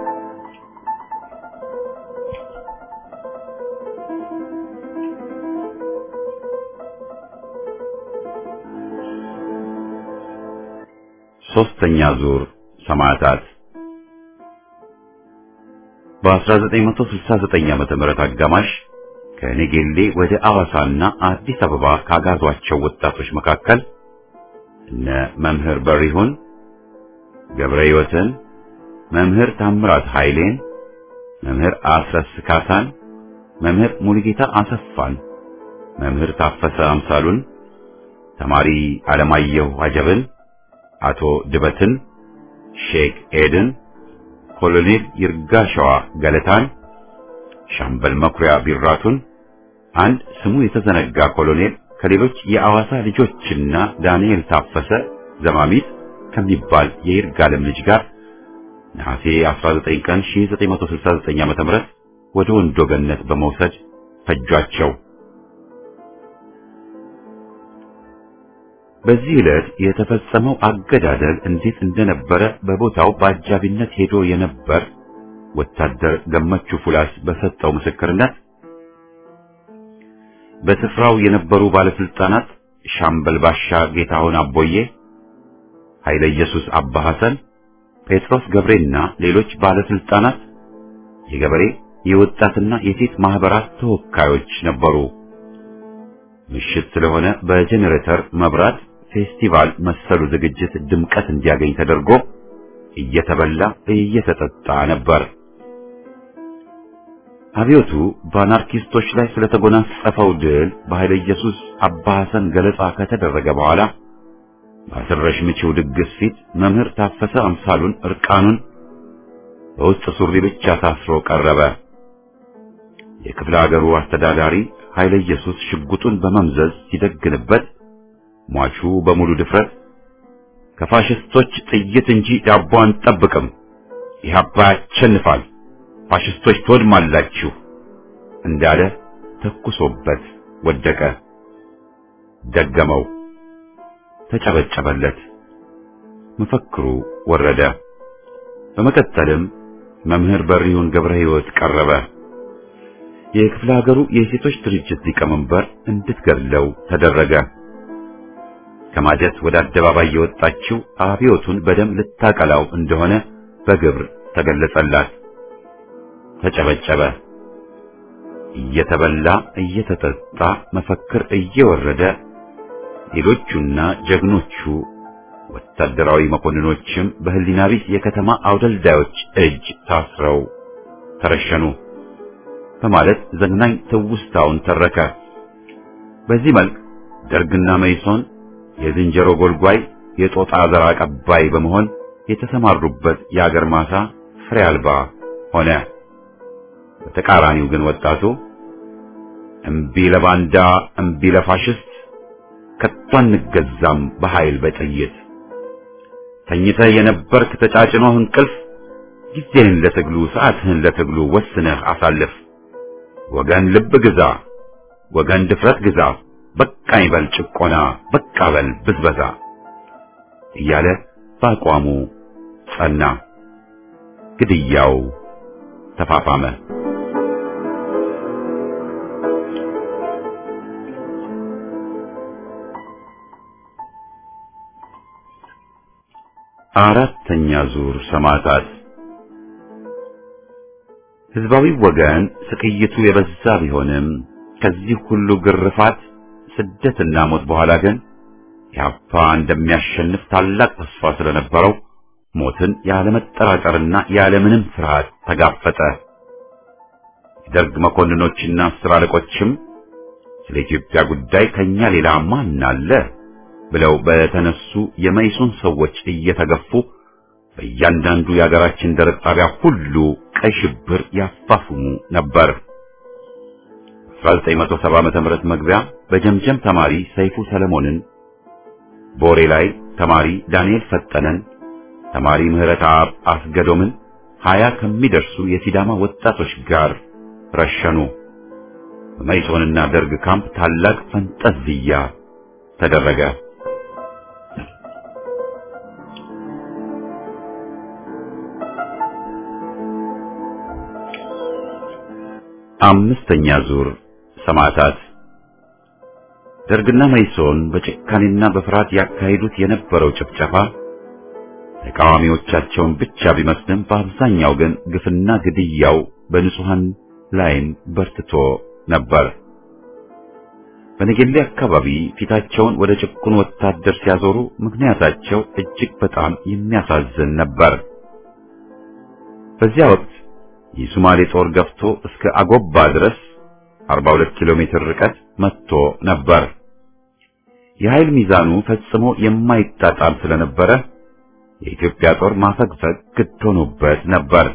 ሶስተኛ ዙር ሰማዕታት በ1969 ዓመተ ምህረት አጋማሽ ከኔጌሌ ወደ አዋሳና አዲስ አበባ ካጋዟቸው ወጣቶች መካከል እነ መምህር በሪሁን ገብረ ሕይወትን፣ መምህር ታምራት ኃይሌን፣ መምህር አስረስ ካሳን፣ መምህር ሙሉጌታ አሰፋን፣ መምህር ታፈሰ አምሳሉን፣ ተማሪ አለማየሁ አጀብን አቶ ድበትን፣ ሼክ ኤድን፣ ኮሎኔል ይርጋሸዋ ገለታን፣ ሻምበል መኩሪያ ቢራቱን፣ አንድ ስሙ የተዘነጋ ኮሎኔል ከሌሎች የአዋሳ ልጆችና ዳንኤል ታፈሰ ዘማሚት ከሚባል የይርጋለም ልጅ ጋር ነሐሴ 19 ቀን 1969 ዓ.ም ወደ ወንዶ ገነት በመውሰድ ፈጇቸው። በዚህ ዕለት የተፈጸመው አገዳደል እንዴት እንደነበረ በቦታው በአጃቢነት ሄዶ የነበር ወታደር ገመቹ ፉላስ በሰጠው ምስክርነት በስፍራው የነበሩ ባለስልጣናት ሻምበል ባሻ ጌታሁን አቦዬ፣ ኃይለ ኢየሱስ አባ ሐሰን፣ ጴጥሮስ ገብሬና ሌሎች ባለስልጣናት፣ የገበሬ የወጣትና የሴት ማህበራት ተወካዮች ነበሩ። ምሽት ስለሆነ በጄኔሬተር መብራት ፌስቲቫል መሰሉ ዝግጅት ድምቀት እንዲያገኝ ተደርጎ እየተበላ እየተጠጣ ነበር። አብዮቱ በአናርኪስቶች ላይ ስለተጎናጸፈው ድል በኃይለ ኢየሱስ አባ ሐሰን ገለጻ ከተደረገ በኋላ በአስረሽ ምቺው ድግስ ፊት መምህር ታፈሰ አምሳሉን እርቃኑን በውስጥ ሱሪ ብቻ ታስሮ ቀረበ። የክፍለ ሀገሩ አስተዳዳሪ ኃይለ ኢየሱስ ሽጉጡን በመምዘዝ ሲደግንበት ሟቹ በሙሉ ድፍረት ከፋሽስቶች ጥይት እንጂ ዳቦ አንጠብቅም። ኢህአፓ ያሸንፋል፣ ፋሽስቶች ትወድማላችሁ እንዳለ ተኩሶበት ወደቀ። ደገመው፣ ተጨበጨበለት። መፈክሩ ወረደ። በመቀጠልም መምህር በሪሁን ገብረ ሕይወት ቀረበ። የክፍለ ሀገሩ የሴቶች ድርጅት ሊቀመንበር እንድትገድለው ተደረገ። ከማጀት ወደ አደባባይ የወጣችው አብዮቱን በደም ልታቀላው እንደሆነ በግብር ተገለጸላት። ተጨበጨበ። እየተበላ እየተጠጣ መፈክር እየወረደ ሌሎቹና ጀግኖቹ ወታደራዊ መኮንኖችም በህሊና ቢስ የከተማ አውደልዳዮች እጅ ታስረው ተረሸኑ በማለት ዘግናኝ ትውስታውን ተረከ። በዚህ መልክ ደርግና መይሶን የዝንጀሮ ጎልጓይ የጦጣ ዘር አቀባይ በመሆን የተሰማሩበት የአገር ማሳ ፍሬ አልባ ሆነ። በተቃራኒው ግን ወጣቱ እምቢ ለባንዳ እምቢ ለፋሽስት ከቶ አንገዛም በኃይል በጥይት ተኝተህ የነበርክ ተጫጭኖህ እንቅልፍ ጊዜህን ለትግሉ ሰዓትህን ለትግሉ ወስነህ አሳልፍ። ወገን ልብ ግዛ፣ ወገን ድፍረት ግዛ፣ በቃኝ በል ጭቆና፣ በቃ በል ብዝበዛ እያለ በአቋሙ ጸና። ግድያው ተፋፋመ። አራተኛ ዙር ሰማዕታት። ህዝባዊ ወገን ስቅይቱ የበዛ ቢሆንም ከዚህ ሁሉ ግርፋት፣ ስደትና ሞት በኋላ ግን ኢህአፓ እንደሚያሸንፍ ታላቅ ተስፋ ስለነበረው ሞትን ያለመጠራጠርና ያለምንም ፍርሃት ተጋፈጠ። የደርግ መኮንኖችና አስር አለቆችም ስለ ኢትዮጵያ ጉዳይ ከኛ ሌላ ማን አለ ብለው በተነሱ የመይሶን ሰዎች እየተገፉ በእያንዳንዱ የሀገራችን ደረቅ ጣቢያ ሁሉ ቀይ ሽብር ያፋፍሙ ነበር። 1970 ዓመተ ምህረት መግቢያ በጀምጀም ተማሪ ሰይፉ ሰለሞንን፣ ቦሬ ላይ ተማሪ ዳንኤል ፈጠነን፣ ተማሪ ምህረት አብ አስገዶምን ሀያ ከሚደርሱ የሲዳማ ወጣቶች ጋር ረሸኑ። በመይሶንና ደርግ ካምፕ ታላቅ ፈንጠዝያ ተደረገ። አምስተኛ ዙር ሰማዕታት። ደርግና መይሶን በጭካኔና በፍርሃት ያካሂዱት የነበረው ጭፍጨፋ ተቃዋሚዎቻቸውን ብቻ ቢመስልም በአብዛኛው ግን ግፍና ግድያው በንጹሐን ላይም በርትቶ ነበር። በነገሌ አካባቢ ፊታቸውን ወደ ጭቁን ወታደር ሲያዞሩ ምክንያታቸው እጅግ በጣም የሚያሳዝን ነበር። በዚያ ወቅት የሶማሌ ጦር ገፍቶ እስከ አጎባ ድረስ 42 ኪሎ ሜትር ርቀት መጥቶ ነበር። የኃይል ሚዛኑ ፈጽሞ የማይጣጣም ስለነበረ የኢትዮጵያ ጦር ማፈግፈግ ግድ ሆኖበት ነበር።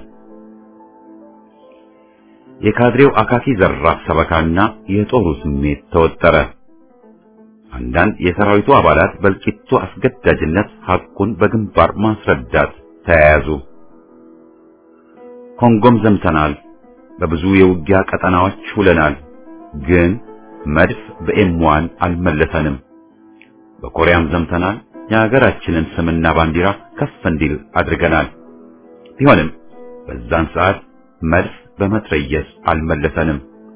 የካድሬው አካኪ ዘራፍ ሰበካና የጦሩ ስሜት ተወጠረ። አንዳንድ የሰራዊቱ አባላት በእልቂቱ አስገዳጅነት ሐቁን በግንባር ማስረዳት ተያያዙ። ኮንጎም ዘምተናል፣ በብዙ የውጊያ ቀጠናዎች ውለናል፣ ግን መድፍ በኤምዋን አልመለሰንም። በኮሪያም ዘምተናል፣ የሀገራችንን ስምና ባንዲራ ከፍ እንዲል አድርገናል። ቢሆንም በዛን ሰዓት መድፍ በመትረየስ አልመለሰንም።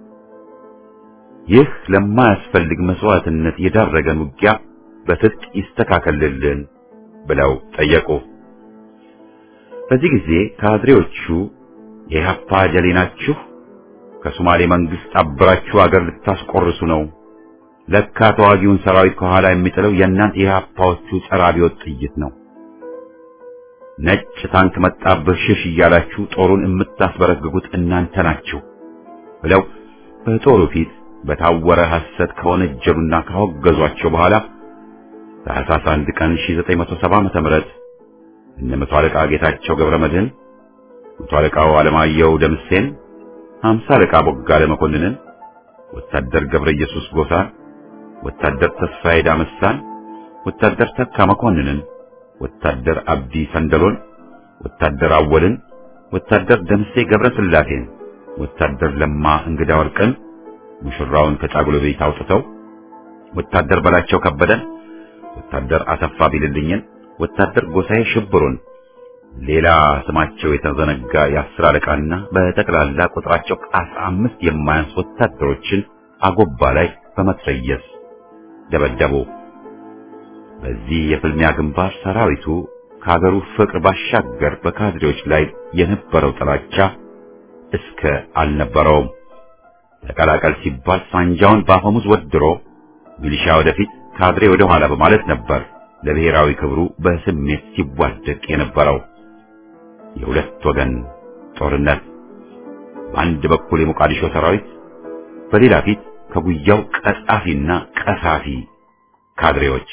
ይህ ለማያስፈልግ መስዋዕትነት የዳረገን ውጊያ በትጥቅ ይስተካከልልን ብለው ጠየቁ። በዚህ ጊዜ ካድሬዎቹ የኢህአፓ ጀሌ ናችሁ፣ ከሶማሌ መንግስት አብራችሁ አገር ልታስቆርሱ ነው። ለካ ተዋጊውን ሰራዊት ከኋላ የሚጥለው የእናንተ የኢህአፓዎቹ ጸረ አብዮት ጥይት ነው። ነጭ ታንክ መጣብህ ሽሽ እያላችሁ ጦሩን የምታስበረግጉት እናንተ ናችሁ ብለው በጦሩ ፊት በታወረ ሐሰት ከወነጀሉና ካወገዟቸው በኋላ ታኅሳስ አንድ ቀን 1970 ዓመተ ምህረት እነ መቶ አለቃ ጌታቸው ገብረ መድህን፣ መቶ አለቃው አለማየሁ ደምሴን፣ ሃምሳ አለቃ ቦጋለ መኮንንን፣ ወታደር ገብረ ኢየሱስ ጎሳን፣ ወታደር ተስፋዬ ዳመሳን፣ ወታደር ተካ መኮንንን፣ ወታደር አብዲ ሰንደሎን፣ ወታደር አወልን፣ ወታደር ደምሴ ገብረ ስላሴን፣ ወታደር ለማ እንግዳ ወርቅን ሙሽራውን ከጫጉሎ ቤት አውጥተው ወታደር በላቸው ከበደን፣ ወታደር አሰፋ ቢልልኝን፣ ወታደር ጎሳዬ ሽብሩን፣ ሌላ ስማቸው የተዘነጋ የአስር አለቃና በጠቅላላ ቁጥራቸው ከአስራ አምስት የማያንስ ወታደሮችን አጎባ ላይ በመትረየስ ደበደቡ። በዚህ የፍልሚያ ግንባር ሰራዊቱ ከሀገሩ ፍቅር ባሻገር በካድሬዎች ላይ የነበረው ጥላቻ እስከ አልነበረውም። ተቀላቀል ሲባል ሳንጃውን በአፈሙዝ ወድሮ ሚሊሻ ወደፊት ካድሬ ወደ ኋላ በማለት ነበር ለብሔራዊ ክብሩ በስሜት ሲዋደቅ የነበረው። የሁለት ወገን ጦርነት፣ በአንድ በኩል የሞቃዲሾ ሰራዊት፣ በሌላ ፊት ከጉያው ቀጣፊና ቀሳፊ ካድሬዎች።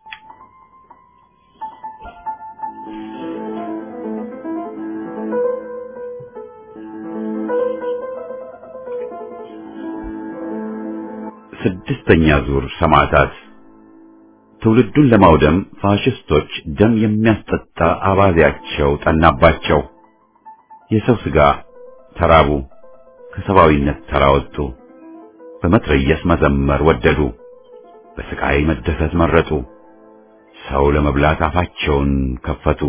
ስድስተኛ ዙር ሰማዕታት ትውልዱን ለማውደም ፋሽስቶች ደም የሚያስጠጣ አባዜያቸው ጠናባቸው። የሰው ሥጋ ተራቡ፣ ከሰብአዊነት ተራወጡ። በመትረየስ መዘመር ወደዱ፣ በስቃይ መደሰት መረጡ። ሰው ለመብላት አፋቸውን ከፈቱ።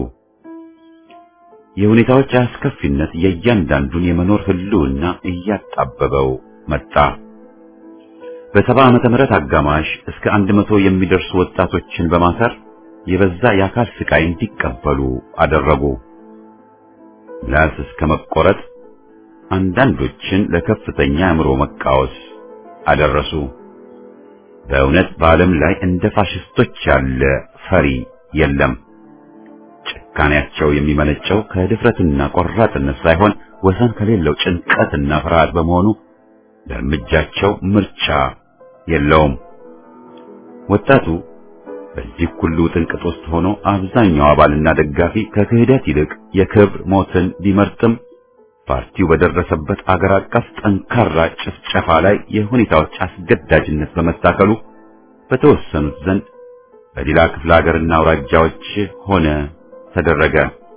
የሁኔታዎች አስከፊነት የእያንዳንዱን የመኖር ህልውና እያጣበበው መጣ። በሰባ ዓመተ ምህረት አጋማሽ እስከ አንድ መቶ የሚደርሱ ወጣቶችን በማሰር የበዛ የአካል ስቃይ እንዲቀበሉ አደረጉ። ምላስ እስከ መቆረጥ፣ አንዳንዶችን ለከፍተኛ አእምሮ መቃወስ አደረሱ። በእውነት በዓለም ላይ እንደ ፋሽስቶች ያለ ፈሪ የለም። ጭካኔያቸው የሚመነጨው ከድፍረትና ቆራጥነት ሳይሆን ወሰን ከሌለው ጭንቀትና ፍርሃት በመሆኑ ለእርምጃቸው ምርጫ የለውም። ወጣቱ በዚህ ሁሉ ጥንቅጥ ውስጥ ሆኖ አብዛኛው አባልና ደጋፊ ከክህደት ይልቅ የክብር ሞትን ቢመርጥም ፓርቲው በደረሰበት አገር አቀፍ ጠንካራ ጭፍጨፋ ላይ የሁኔታዎች አስገዳጅነት በመታከሉ በተወሰኑት ዘንድ በሌላ ክፍለ ሀገርና አውራጃዎች ሆነ ተደረገ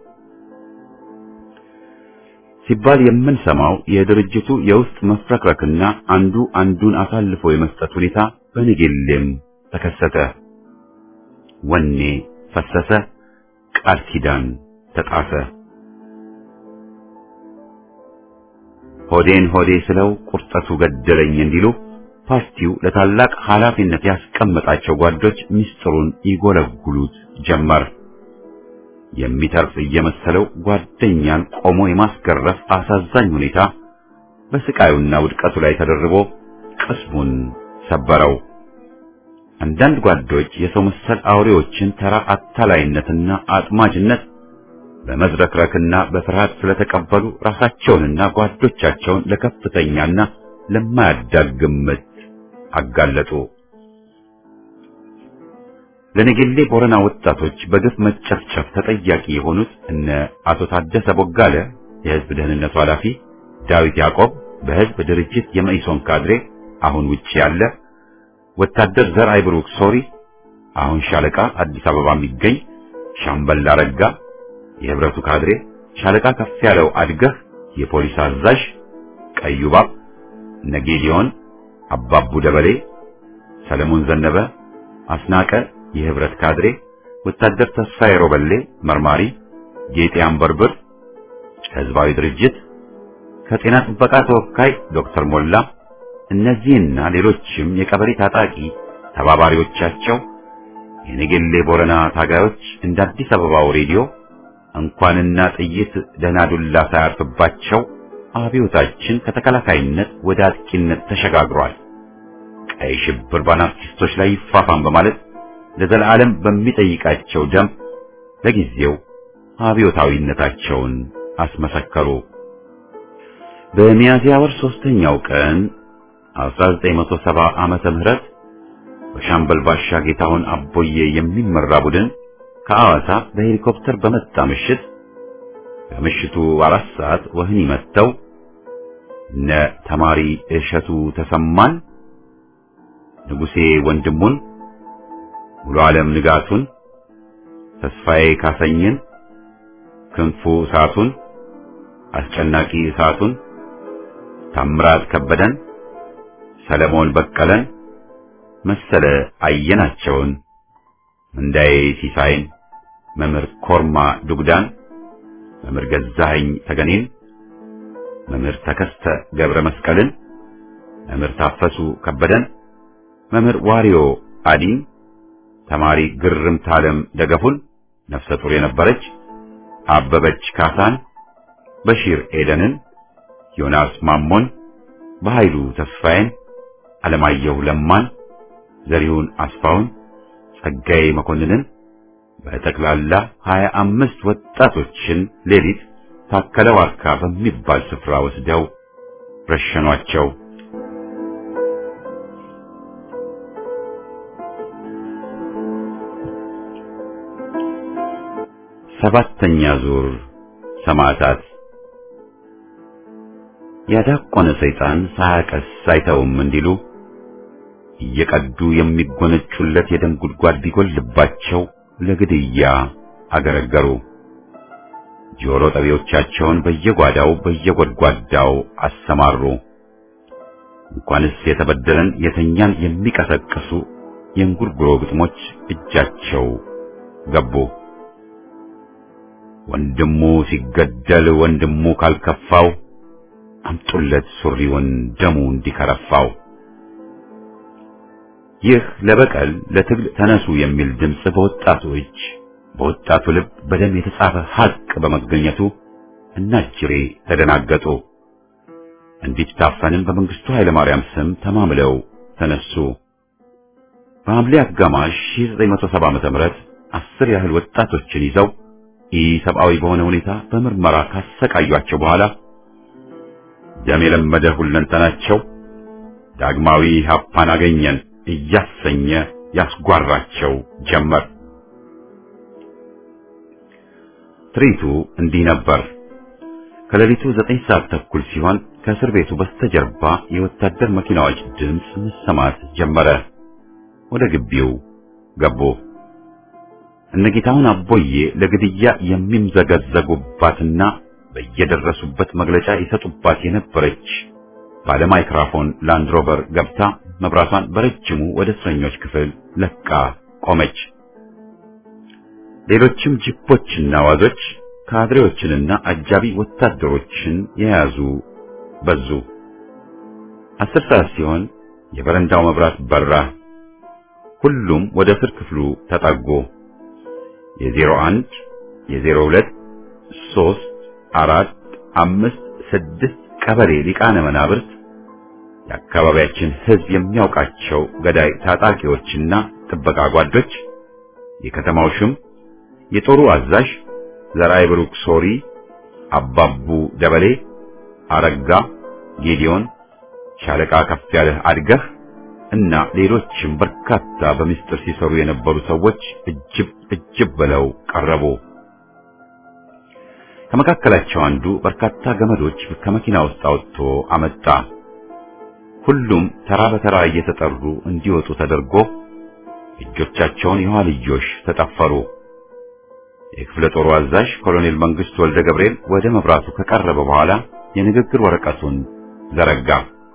ሲባል የምንሰማው የድርጅቱ የውስጥ መፍረክረክና አንዱ አንዱን አሳልፎ የመስጠት ሁኔታ በንጌሌም ተከሰተ። ወኔ ፈሰሰ፣ ቃል ኪዳን ተጣሰ። ሆዴን ሆዴ ስለው ቁርጠቱ ገደለኝ እንዲሉ ፓርቲው ለታላቅ ኃላፊነት ያስቀመጣቸው ጓዶች ምስጢሩን ይጎለጉሉት ጀመር። የሚተርፍ እየመሰለው ጓደኛን ቆሞ የማስገረፍ አሳዛኝ ሁኔታ በስቃዩና ውድቀቱ ላይ ተደርቦ ቅስሙን ሰበረው። አንዳንድ ጓዶች የሰው መሰል አውሬዎችን ተራ አታላይነትና አጥማጅነት በመዝረክረክና በፍርሃት ስለተቀበሉ ራሳቸውንና ጓዶቻቸውን ለከፍተኛና ለማያዳግም ምት አጋለጡ። ለነገሌ ቦረና ወጣቶች በግፍ መጨፍጨፍ ተጠያቂ የሆኑት እነ አቶ ታደሰ ቦጋለ የህዝብ ደህንነቱ ኃላፊ፣ ዳዊት ያዕቆብ በህዝብ ድርጅት የመኢሶን ካድሬ አሁን ውጪ ያለ፣ ወታደር ዘርአይ ብሩክ ሶሪ አሁን ሻለቃ አዲስ አበባ የሚገኝ፣ ሻምበል አረጋ የህብረቱ ካድሬ፣ ሻለቃ ከፍ ያለው አድገህ የፖሊስ አዛዥ፣ ቀዩ ባብ፣ ነጌዲዮን አባቡ ደበሌ፣ ሰለሞን ዘነበ፣ አስናቀ የህብረት ካድሬ፣ ወታደር ተስፋዬ ሮበሌ መርማሪ፣ ጌጤ አንበርብር ህዝባዊ ድርጅት ከጤና ጥበቃ ተወካይ ዶክተር ሞላ፣ እነዚህና ሌሎችም የቀበሌ ታጣቂ ተባባሪዎቻቸው የነገሌ ቦረና ታጋዮች እንደ አዲስ አበባው ሬዲዮ እንኳንና ጥይት ደህና ዱላ ሳያርፍባቸው አብዮታችን ከተከላካይነት ወደ አጥቂነት ተሸጋግሯል፣ ቀይ ሽብር በአናርኪስቶች ላይ ይፋፋም በማለት ለዘላለም በሚጠይቃቸው ደም ለጊዜው አብዮታዊነታቸውን አስመሰከሩ። በሚያዝያ ወር ሶስተኛው ቀን 1970 ዓመተ ምህረት በሻምበል ባሻ ጌታሁን አቦዬ የሚመራ ቡድን ከአዋሳ በሄሊኮፕተር በመጣ ምሽት ከምሽቱ አራት ሰዓት ወህኒ መጥተው እነ ተማሪ እሸቱ ተሰማን፣ ንጉሴ ወንድሙን፣ ሙሉ ዓለም ንጋቱን፣ ተስፋዬ ካሰኝን፣ ክንፉ እሳቱን፣ አስጨናቂ እሳቱን፣ ታምራት ከበደን፣ ሰለሞን በቀለን፣ መሰለ አየናቸውን፣ እንዳዬ ሲሳይን፣ መምህር ኮርማ ዱግዳን፣ መምህር ገዛኸኝ ተገኔን፣ መምህር ተከስተ ገብረ መስቀልን፣ መምህር ታፈሱ ከበደን፣ መምህር ዋሪዮ አዲን፣ ተማሪ ግርምት ዓለም ደገፉን ነፍሰ ጡር የነበረች አበበች ካሳን፣ በሺር ኤደንን፣ ዮናስ ማሞን፣ በኃይሉ ተስፋዬን፣ አለማየሁ ለማን፣ ዘሪሁን አስፋውን፣ ጸጋዬ መኮንንን በጠቅላላ ሀያ አምስት ወጣቶችን ሌሊት ታከለ ዋርካ በሚባል ስፍራ ወስደው ረሸኗቸው። ሰባተኛ ዙር ሰማዕታት። ያዳቆነ ሰይጣን ሳያቀስ አይተውም እንዲሉ እየቀዱ የሚጎነጩለት የደም ጉድጓድ ቢጎልባቸው ለግድያ አገረገሩ። ጆሮ ጠቢዎቻቸውን በየጓዳው በየጎድጓዳው አሰማሩ። እንኳንስ የተበደለን የተኛን የሚቀሰቅሱ የእንጉርጉሮ ግጥሞች እጃቸው ገቡ። ወንድሙ ሲገደል ወንድሙ ካልከፋው አምጡለት ሱሪውን ደሙ እንዲከረፋው። ይህ ለበቀል ለትግል ተነሱ የሚል ድምፅ በወጣቱ እጅ በወጣቱ ልብ በደም የተጻፈ ሐቅ በመገኘቱ እናጅሬ ተደናገጡ። እንዲታፈንም በመንግስቱ ኃይለ ማርያም ስም ተማምለው ተነሱ። በሐምሌ አጋማሽ 1970 ዓመተ ምህረት አስር ያህል ወጣቶችን ይዘው ኢሰብአዊ በሆነ ሁኔታ በምርመራ ካሰቃዩአቸው በኋላ ደም የለመደ ሁለንተናቸው ዳግማዊ ሀፓን አገኘን እያሰኘ ያስጓራቸው ጀመር። ትርኢቱ እንዲህ ነበር። ከሌሊቱ ዘጠኝ ሰዓት ተኩል ሲሆን ከእስር ቤቱ በስተጀርባ የወታደር መኪናዎች ድምፅ መሰማት ጀመረ። ወደ ግቢው ገቡ። እነጌታውን አቦዬ ለግድያ የሚምዘገዘጉባትና በየደረሱበት መግለጫ ይሰጡባት የነበረች ባለ ማይክራፎን ላንድሮቨር ገብታ መብራቷን በረጅሙ ወደ እስረኞች ክፍል ለቃ ቆመች። ሌሎችም ጂፖችና ዋዞች ካድሬዎችንና አጃቢ ወታደሮችን የያዙ በዙ። አስር ሰዓት ሲሆን የበረንዳው መብራት በራ። ሁሉም ወደ እስር ክፍሉ ተጠጉ። የዜሮ አንድ የዜሮ ሁለት ሶስት አራት አምስት ስድስት ቀበሌ ሊቃነ መናብርት የአካባቢያችን ሕዝብ የሚያውቃቸው ገዳይ ታጣቂዎችና ጥበቃ ጓዶች፣ የከተማው ሽም፣ የጦሩ አዛዥ ዘራይ ብሩክ ሶሪ፣ አባቡ ደበሌ፣ አረጋ ጌዲዮን፣ ሻለቃ ከፍ ያለህ አድገህ እና ሌሎችም በርካታ በምስጢር ሲሰሩ የነበሩ ሰዎች እጅብ እጅብ ብለው ቀረቡ። ከመካከላቸው አንዱ በርካታ ገመዶች ከመኪና ውስጥ አውጥቶ አመጣ። ሁሉም ተራ በተራ እየተጠሩ እንዲወጡ ተደርጎ እጆቻቸውን የኋልዮሽ ተጠፈሩ። የክፍለ ጦሩ አዛዥ ኮሎኔል መንግስቱ ወልደ ገብርኤል ወደ መብራቱ ከቀረበ በኋላ የንግግር ወረቀቱን ዘረጋ።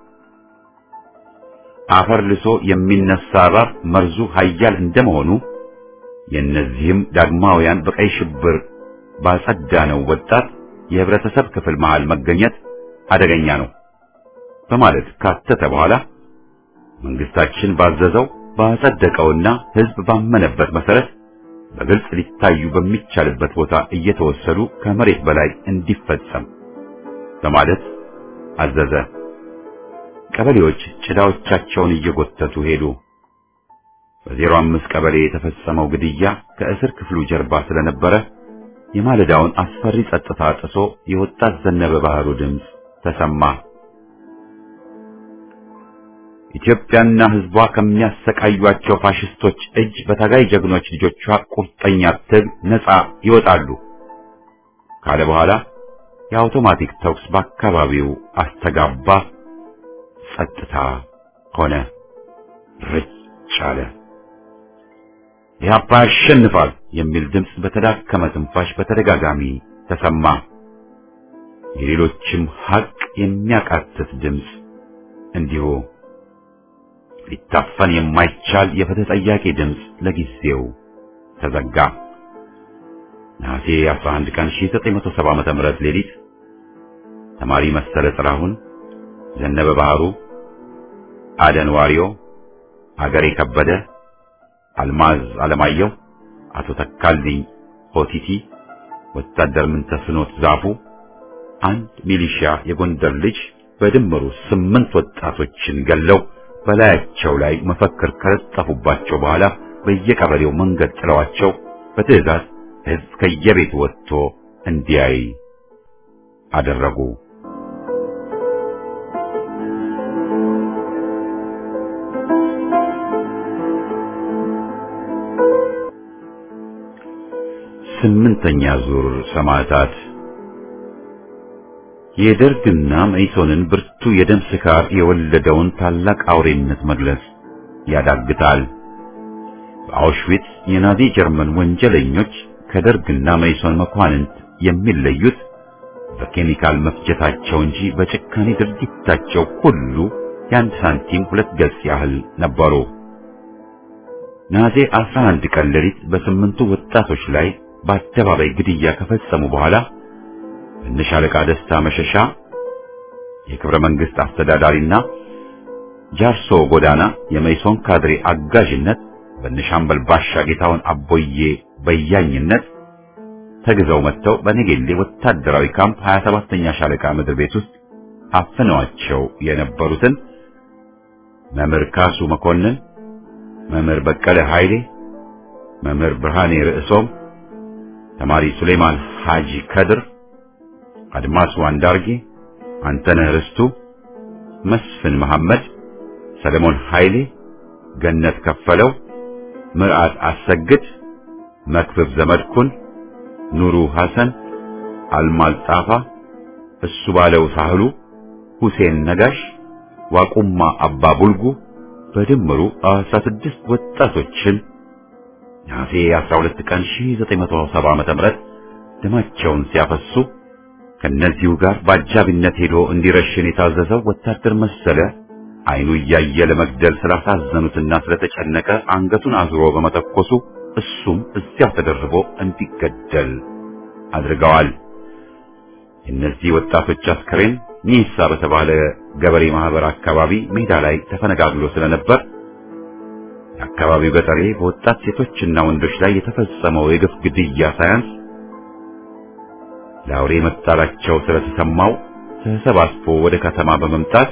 አፈር ልሶ የሚነሳ እባብ መርዙ ኃያል እንደመሆኑ የእነዚህም ዳግማውያን በቀይ ሽብር ባጸዳነው ወጣት የህብረተሰብ ክፍል መሃል መገኘት አደገኛ ነው በማለት ካተተ በኋላ መንግስታችን ባዘዘው ባጸደቀውና ህዝብ ባመነበት መሰረት በግልጽ ሊታዩ በሚቻልበት ቦታ እየተወሰዱ ከመሬት በላይ እንዲፈጸም በማለት አዘዘ። ቀበሌዎች ጭዳዎቻቸውን እየጎተቱ ሄዱ። በዜሮ አምስት ቀበሌ የተፈጸመው ግድያ ከእስር ክፍሉ ጀርባ ስለነበረ የማለዳውን አስፈሪ ጸጥታ ጥሶ የወጣት ዘነበ ባህሩ ድምፅ ተሰማ። ኢትዮጵያና ህዝቧ ከሚያሰቃዩአቸው ፋሽስቶች እጅ በታጋይ ጀግኖች ልጆቿ ቁርጠኛ ትግል ነፃ ይወጣሉ ካለ በኋላ የአውቶማቲክ ተኩስ በአካባቢው አስተጋባ። ጸጥታ ሆነ። ርጭ አለ። ኢህአፓ ያሸንፋል የሚል ድምፅ በተዳከመ ትንፋሽ በተደጋጋሚ ተሰማ። የሌሎችም ሀቅ የሚያቃትት ድምፅ እንዲሁ ሊታፈን የማይቻል የፍትህ ጠያቂ ድምፅ ለጊዜው ተዘጋ። ነሐሴ 11 ቀን 1970 ዓመተ ምህረት ሌሊት ተማሪ መሰለ ጥላሁን፣ ዘነበ ባህሩ፣ አደን ዋሪዮ፣ አገሬ ከበደ፣ አልማዝ አለማየሁ፣ አቶ ተካልኝ ሆቲቲ፣ ወታደር ምንተስኖት ዛፉ፣ አንድ ሚሊሺያ የጎንደር ልጅ በድምሩ ስምንት ወጣቶችን ገለው በላያቸው ላይ መፈክር ከለጠፉባቸው በኋላ በየቀበሌው መንገድ ጥለዋቸው በትዕዛዝ ሕዝብ ከየቤቱ ወጥቶ እንዲያይ አደረጉ። ስምንተኛ ዙር ሰማዕታት የደርግና መኢሶንን ብርቱ የደም ስካር የወለደውን ታላቅ አውሬነት መግለጽ ያዳግታል። በአውሽዊትስ የናዚ ጀርመን ወንጀለኞች ከደርግና መኢሶን መኳንንት የሚለዩት በኬሚካል መፍጀታቸው እንጂ በጭካኔ ድርጊታቸው ሁሉ የአንድ ሳንቲም ሁለት ገጽ ያህል ነበሩ። ናዜ 11 ቀን ሌሊት በስምንቱ ወጣቶች ላይ በአደባባይ ግድያ ከፈጸሙ በኋላ በነሻለቃ ደስታ መሸሻ የክብረ መንግስት አስተዳዳሪና ጃርሶ ጎዳና የመይሶን ካድሬ አጋዥነት በነሻምበል ባሻ ጌታውን አቦዬ በያኝነት ተግዘው መጥተው በነጌሌ ወታደራዊ ካምፕ 27ኛ ሻለቃ ምድር ቤት ውስጥ አፍነዋቸው የነበሩትን መምህር ካሱ መኮንን፣ መምህር በቀለ ኃይሌ፣ መምህር ብርሃኔ ርዕሶም፣ ተማሪ ሱሌማን ሐጂ ከድር፣ አድማሱ አንዳርጌ፣ አንተነህ ርስቱ፣ መስፍን መሐመድ፣ ሰለሞን ኃይሌ፣ ገነት ከፈለው፣ ምርዓት አሰግድ፣ መክብብ ዘመድኩን፣ ኑሩ ሐሰን፣ አልማዝ ጣፋ፣ እሱ ባለው ሳህሉ፣ ሁሴን ነጋሽ፣ ዋቁማ አባ ቡልጉ በድምሩ 16 ወጣቶችን ነሐሴ 12 ቀን 1970 ዓ.ም ደማቸውን ሲያፈሱ ከነዚሁ ጋር በአጃቢነት ሄዶ እንዲረሽን የታዘዘው ወታደር መሰለ አይኑ እያየ ለመግደል ስላሳዘኑትና ስለተጨነቀ አንገቱን አዙሮ በመተኮሱ እሱም እዚያው ተደርቦ እንዲገደል አድርገዋል። የእነዚህ ወጣቶች አስከሬን ኒሳ በተባለ ገበሬ ማህበር አካባቢ ሜዳ ላይ ተፈነጋግሎ ስለነበር የአካባቢው ገጠሬ በወጣት ሴቶችና ወንዶች ላይ የተፈጸመው የግፍ ግድያ ሳያንስ ለአውሬ መጣላቸው ስለተሰማው ተሰባስቦ ወደ ከተማ በመምጣት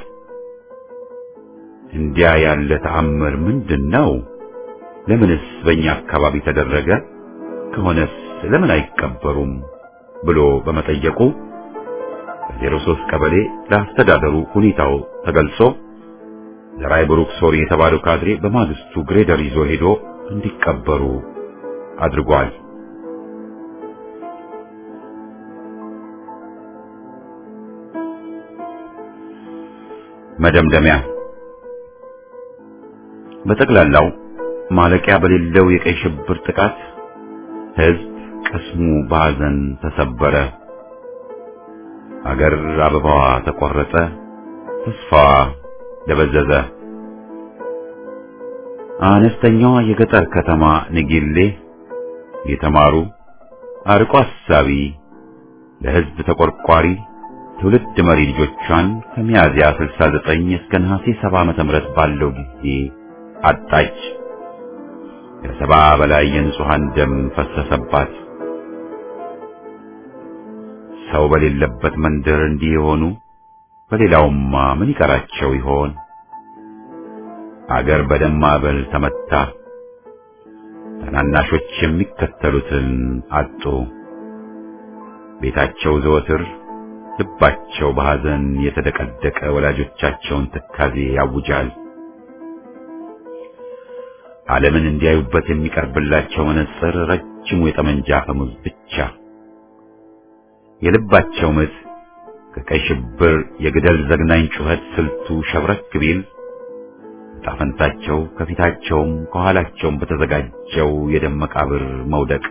እንዲያ ያለ ተአምር ምንድን ነው? ለምንስ በእኛ አካባቢ ተደረገ? ከሆነስ ለምን አይቀበሩም? ብሎ በመጠየቁ በዜሮ ሦስት ቀበሌ ለአስተዳደሩ ሁኔታው ተገልጾ ዘራይ ብሩክ ሶሪ የተባለው ካድሬ በማግስቱ ግሬደር ይዞ ሄዶ እንዲቀበሩ አድርጓል። መደምደሚያ በጠቅላላው ማለቂያ በሌለው የቀይ ሽብር ጥቃት ሕዝብ ቅስሙ በሐዘን ተሰበረ። አገር አበባዋ ተቆረጠ፣ ተስፋዋ ደበዘዘ። አነስተኛዋ የገጠር ከተማ ንጌሌ የተማሩ አርቆ አሳቢ ለሕዝብ ተቆርቋሪ ትውልድ መሪ ልጆቿን ከሚያዝያ 69 እስከ ነሐሴ 70 ዓመተ ምህረት ባለው ጊዜ አጣች። ከሰባ በላይ የንጹሃን ደም ፈሰሰባት። ሰው በሌለበት መንደር እንዲህ የሆኑ በሌላውማ ምን ይቀራቸው ይሆን? አገር በደም ማዕበል ተመታ። ታናናሾች የሚከተሉትን አጡ። ቤታቸው ዘወትር ልባቸው በሐዘን የተደቀደቀ ወላጆቻቸውን ትካዜ ያውጃል። ዓለምን እንዲያዩበት የሚቀርብላቸው መነጽር ረጅሙ የጠመንጃ አፈሙዝ ብቻ። የልባቸው ምት ከቀይ ሽብር የግደል ዘግናኝ ጩኸት ስልቱ ሸብረክ ቢል ጣፈንታቸው ከፊታቸውም ከኋላቸውም በተዘጋጀው የደም መቃብር መውደቅ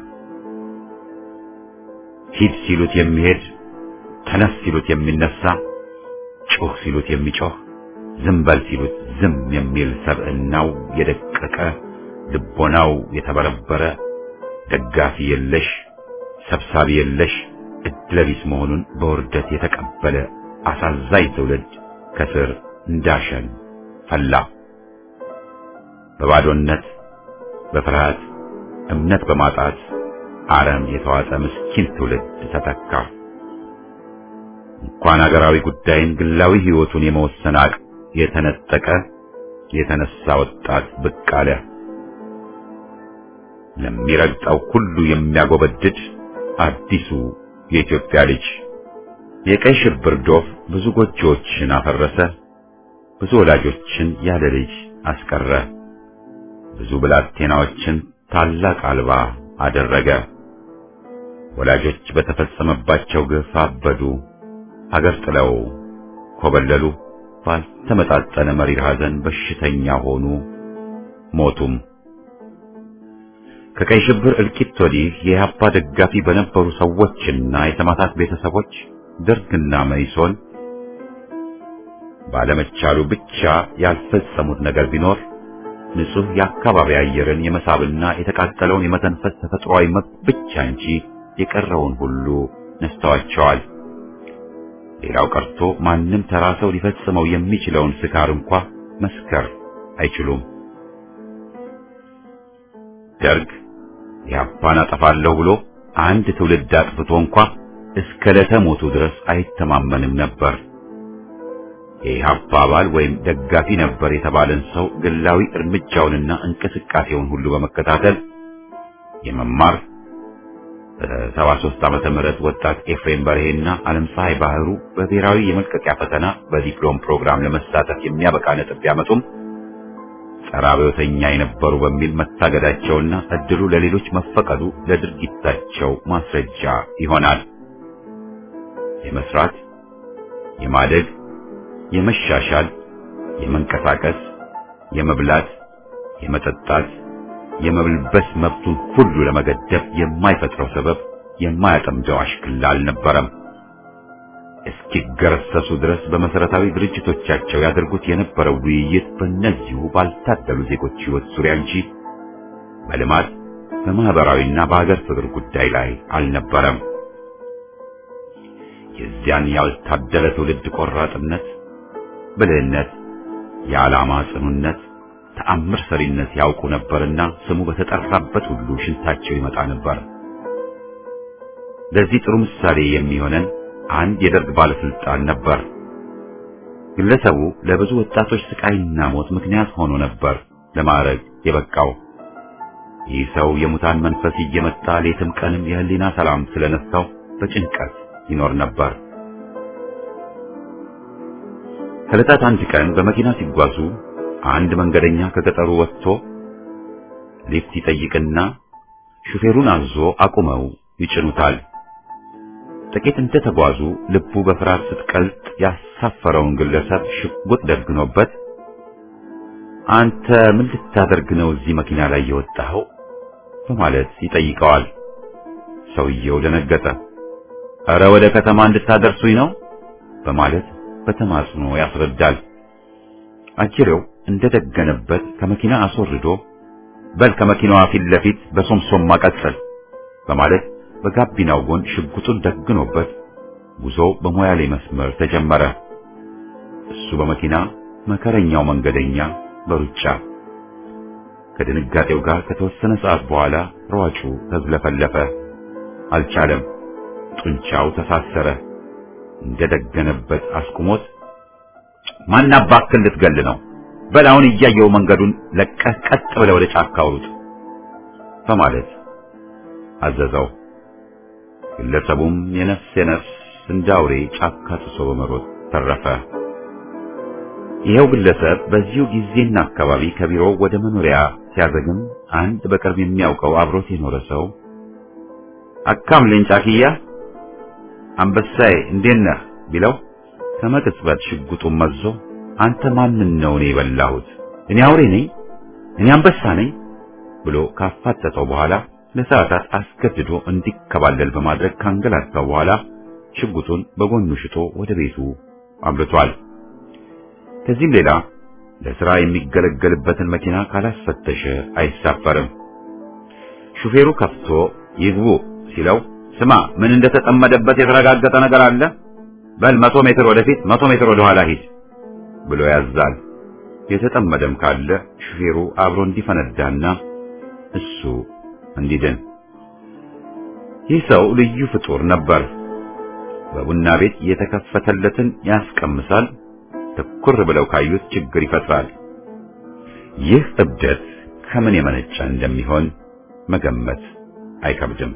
ሂድ ሲሉት የሚሄድ ተነስ ሲሉት የሚነሳ ጩህ ሲሉት የሚጮህ ዝም በል ሲሉት ዝም የሚል ሰብዕናው የደቀቀ ልቦናው የተበረበረ ደጋፊ የለሽ ሰብሳቢ የለሽ እድለቢስ መሆኑን በውርደት የተቀበለ አሳዛኝ ትውልድ ከስር እንዳሸን ፈላ። በባዶነት በፍርሃት እምነት በማጣት አረም የተዋጠ ምስኪን ትውልድ ተተካ። እንኳን አገራዊ ጉዳይን ግላዊ ሕይወቱን የመወሰን አቅም የተነጠቀ የተነሳ ወጣት ብቅ አለ። ለሚረግጠው ሁሉ የሚያጎበድድ አዲሱ የኢትዮጵያ ልጅ የቀይ ሽብር ዶፍ ብዙ ጎጆዎችን አፈረሰ። ብዙ ወላጆችን ያለ ልጅ አስቀረ። ብዙ ብላቴናዎችን ታላቅ አልባ አደረገ። ወላጆች በተፈጸመባቸው ግፍ አበዱ፣ ሀገር ጥለው ኮበለሉ። ባልተመጣጠነ መሪር ሐዘን በሽተኛ ሆኑ፣ ሞቱም። ከቀይ ሽብር እልቂት ወዲህ የኢህአፓ ደጋፊ በነበሩ ሰዎችና የሰማዕታት ቤተሰቦች ደርግና መኢሶን ባለመቻሉ ብቻ ያልፈጸሙት ነገር ቢኖር ንጹህ የአካባቢ አየርን የመሳብና የተቃጠለውን የመተንፈስ ተፈጥሯዊ መብት ብቻ እንጂ የቀረውን ሁሉ ነስተዋቸዋል። ሌላው ቀርቶ ማንም ተራ ሰው ሊፈጽመው የሚችለውን ስካር እንኳ መስከር አይችሉም። ደርግ ኢህአፓን አጠፋለሁ ብሎ አንድ ትውልድ አጥፍቶ እንኳ እስከ ዕለተ ሞቱ ድረስ አይተማመንም ነበር። የኢህአፓ አባል ወይም ደጋፊ ነበር የተባለን ሰው ግላዊ እርምጃውንና እንቅስቃሴውን ሁሉ በመከታተል የመማር በሰባ ሦስት ዓመተ ምህረት ወጣት ኤፍሬም በርሄና ዓለም ፀሐይ ባህሩ በብሔራዊ የመልቀቂያ ፈተና በዲፕሎም ፕሮግራም ለመሳተፍ የሚያበቃ ነጥብ ቢያመጡም ጸረ አብዮተኛ የነበሩ በሚል መታገዳቸውና እድሉ ለሌሎች መፈቀዱ ለድርጊታቸው ማስረጃ ይሆናል። የመስራት፣ የማደግ፣ የመሻሻል፣ የመንቀሳቀስ፣ የመብላት፣ የመጠጣት፣ የመብልበስ መብቱን ሁሉ ለመገደብ የማይፈጥረው ሰበብ የማያጠምደው አሽክላ አልነበረም። እስኪገረሰሱ ድረስ በመሰረታዊ ድርጅቶቻቸው ያደርጉት የነበረው ውይይት በእነዚሁ ባልታደሉ ዜጎች ሕይወት ዙሪያ እንጂ በልማት በማህበራዊና በሀገር ፍቅር ጉዳይ ላይ አልነበረም። የዚያን ያልታደለ ትውልድ ቆራጥነት፣ ብልህነት፣ የዓላማ ጽኑነት፣ ተአምር ሰሪነት ያውቁ ነበርና ስሙ በተጠራበት ሁሉ ሽንታቸው ይመጣ ነበር። ለዚህ ጥሩ ምሳሌ የሚሆነን አንድ የደርግ ባለስልጣን ነበር። ግለሰቡ ለብዙ ወጣቶች ስቃይና ሞት ምክንያት ሆኖ ነበር ለማዕረግ የበቃው። ይህ ሰው የሙታን መንፈስ እየመጣ ሌትም ቀንም የህሊና ሰላም ስለነሳው በጭንቀት ይኖር ነበር። ከዕለታት አንድ ቀን በመኪና ሲጓዙ አንድ መንገደኛ ከገጠሩ ወጥቶ ሊፍት ይጠይቅና ሹፌሩን አዞ አቁመው ይጭኑታል። ጥቂት እንደተጓዙ ልቡ በፍርሃት ስትቀልጥ ያሳፈረውን ግለሰብ ሽጉጥ ደግኖበት አንተ ምን ልታደርግ ነው እዚህ መኪና ላይ የወጣኸው? በማለት ይጠይቀዋል። ሰውየው ደነገጠ። እረ ወደ ከተማ እንድታደርሱኝ ነው በማለት በተማጽኖ ያስረዳል። አጅሬው እንደደገነበት ከመኪና አስወርዶ በል ከመኪናዋ ፊት ለፊት በሶምሶም ማቀጽል በማለት በጋቢናው ጎን ሽጉጡን ደግኖበት ጉዞ በሞያሌ መስመር ተጀመረ። እሱ በመኪና መከረኛው መንገደኛ በሩጫ ከድንጋጤው ጋር ከተወሰነ ሰዓት በኋላ ሯጩ ተዝለፈለፈ። አልቻለም። ጡንቻው ተሳሰረ። እንደደገነበት አስቁሞት ማን አባክህ ልትገል ነው? በል አሁን እያየው መንገዱን ለቀህ ቀጥ ብለህ ወደ ጫካ አውሩጥ በማለት አዘዘው። ግለሰቡም የነፍስ የነፍስ እንደ አውሬ ጫካ ጥሶ በመሮጥ ተረፈ። ይኸው ግለሰብ በዚሁ ጊዜና አካባቢ ከቢሮው ወደ መኖሪያ ሲያዘግም አንድ በቅርብ የሚያውቀው አብሮት የኖረ ሰው አካምልኝ ጫክያ አንበሳዬ እንዴት ነህ ቢለው ከመቅጽበት ሽጉጡን መዞ አንተ ማንን ነው እኔ የበላሁት እኔ አውሬ ነኝ፣ እኔ አንበሳ ነኝ ብሎ ካፋጠጠው በኋላ ለሰዓታት አስገድዶ እንዲከባለል በማድረግ ካንገላታው በኋላ ሽጉጡን በጎኑ ሽጦ ወደ ቤቱ አምርቷል። ከዚህም ሌላ ለሥራ የሚገለገልበትን መኪና ካላስፈተሸ አይሳፈርም። ሹፌሩ ከፍቶ ይግቡ ሲለው ስማ ምን እንደተጠመደበት የተረጋገጠ ነገር አለ? በል መቶ ሜትር ወደፊት መቶ ሜትር ወደ ኋላ ሂድ ብሎ ያዛል። የተጠመደም ካለ ሹፌሩ አብሮ እንዲፈነዳና እሱ እንዲድን። ይህ ሰው ልዩ ፍጡር ነበር። በቡና ቤት የተከፈተለትን ያስቀምሳል፣ ትኩር ብለው ካዩት ችግር ይፈጥራል። ይህ እብደት ከምን የመነጨ እንደሚሆን መገመት አይከብድም።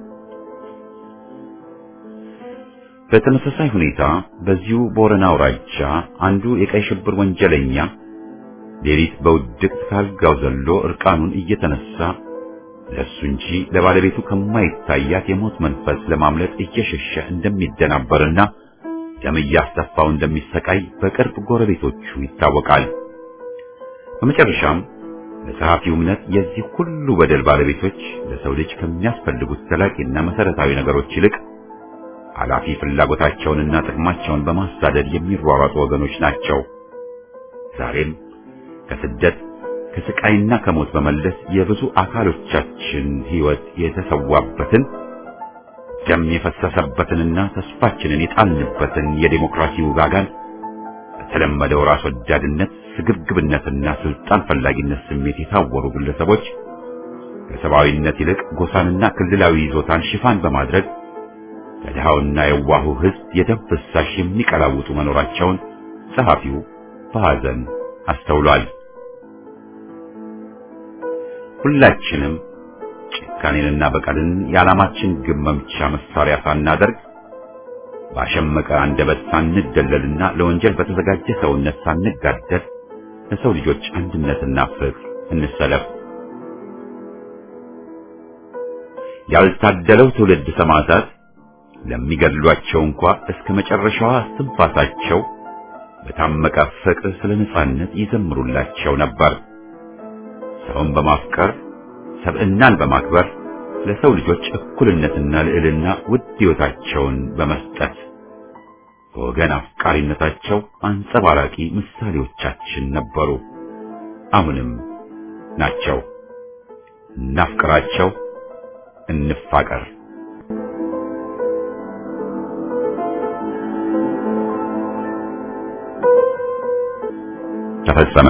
በተመሳሳይ ሁኔታ በዚሁ ቦረና አውራጃ አንዱ የቀይ ሽብር ወንጀለኛ ሌሊት በውድቅት ካልጋው ዘሎ እርቃኑን እየተነሳ ለሱ እንጂ ለባለቤቱ ከማይታያት የሞት መንፈስ ለማምለጥ እየሸሸ እንደሚደናበርና ደም እያስተፋው እንደሚሰቃይ በቅርብ ጎረቤቶቹ ይታወቃል። በመጨረሻም ለጸሐፊው እምነት የዚህ ሁሉ በደል ባለቤቶች ለሰው ልጅ ከሚያስፈልጉት ዘላቂና መሰረታዊ ነገሮች ይልቅ ኃላፊ ፍላጎታቸውንና ጥቅማቸውን በማሳደድ የሚሯሯጡ ወገኖች ናቸው። ዛሬም ከስደት ከስቃይና ከሞት በመለስ የብዙ አካሎቻችን ሕይወት የተሰዋበትን ደም የፈሰሰበትንና ተስፋችንን የጣልንበትን የዴሞክራሲ ውጋጋን በተለመደው ራስ ወዳድነት፣ ስግብግብነትና ስልጣን ፈላጊነት ስሜት የታወሩ ግለሰቦች ከሰብአዊነት ይልቅ ጎሳንና ክልላዊ ይዞታን ሽፋን በማድረግ ከድሃውና የዋሁ ሕዝብ የደም ፍሳሽ የሚቀላውጡ መኖራቸውን ጸሐፊው በሐዘን አስተውሏል። ሁላችንም ጭካኔንና በቀልን የዓላማችን ግብ መምቻ መሳሪያ ሳናደርግ ባሸመቀ አንደበት ሳንደለልና ለወንጀል በተዘጋጀ ሰውነት ሳንጋደል ለሰው ልጆች አንድነትና ፍቅር እንሰለፍ። ያልታደለው ትውልድ ሰማዕታት ለሚገድሏቸው እንኳ እስከ መጨረሻዋ እስትንፋሳቸው በታመቀ ፍቅር ስለ ነጻነት ይዘምሩላቸው ነበር። ሰውን በማፍቀር ሰብዕናን በማክበር ለሰው ልጆች እኩልነትና ልዕልና ውድ ሕይወታቸውን በመስጠት በወገን አፍቃሪነታቸው አንጸባራቂ ምሳሌዎቻችን ነበሩ። አሁንም ናቸው። እናፍቅራቸው፣ እንፋቀር። ተፈጸመ።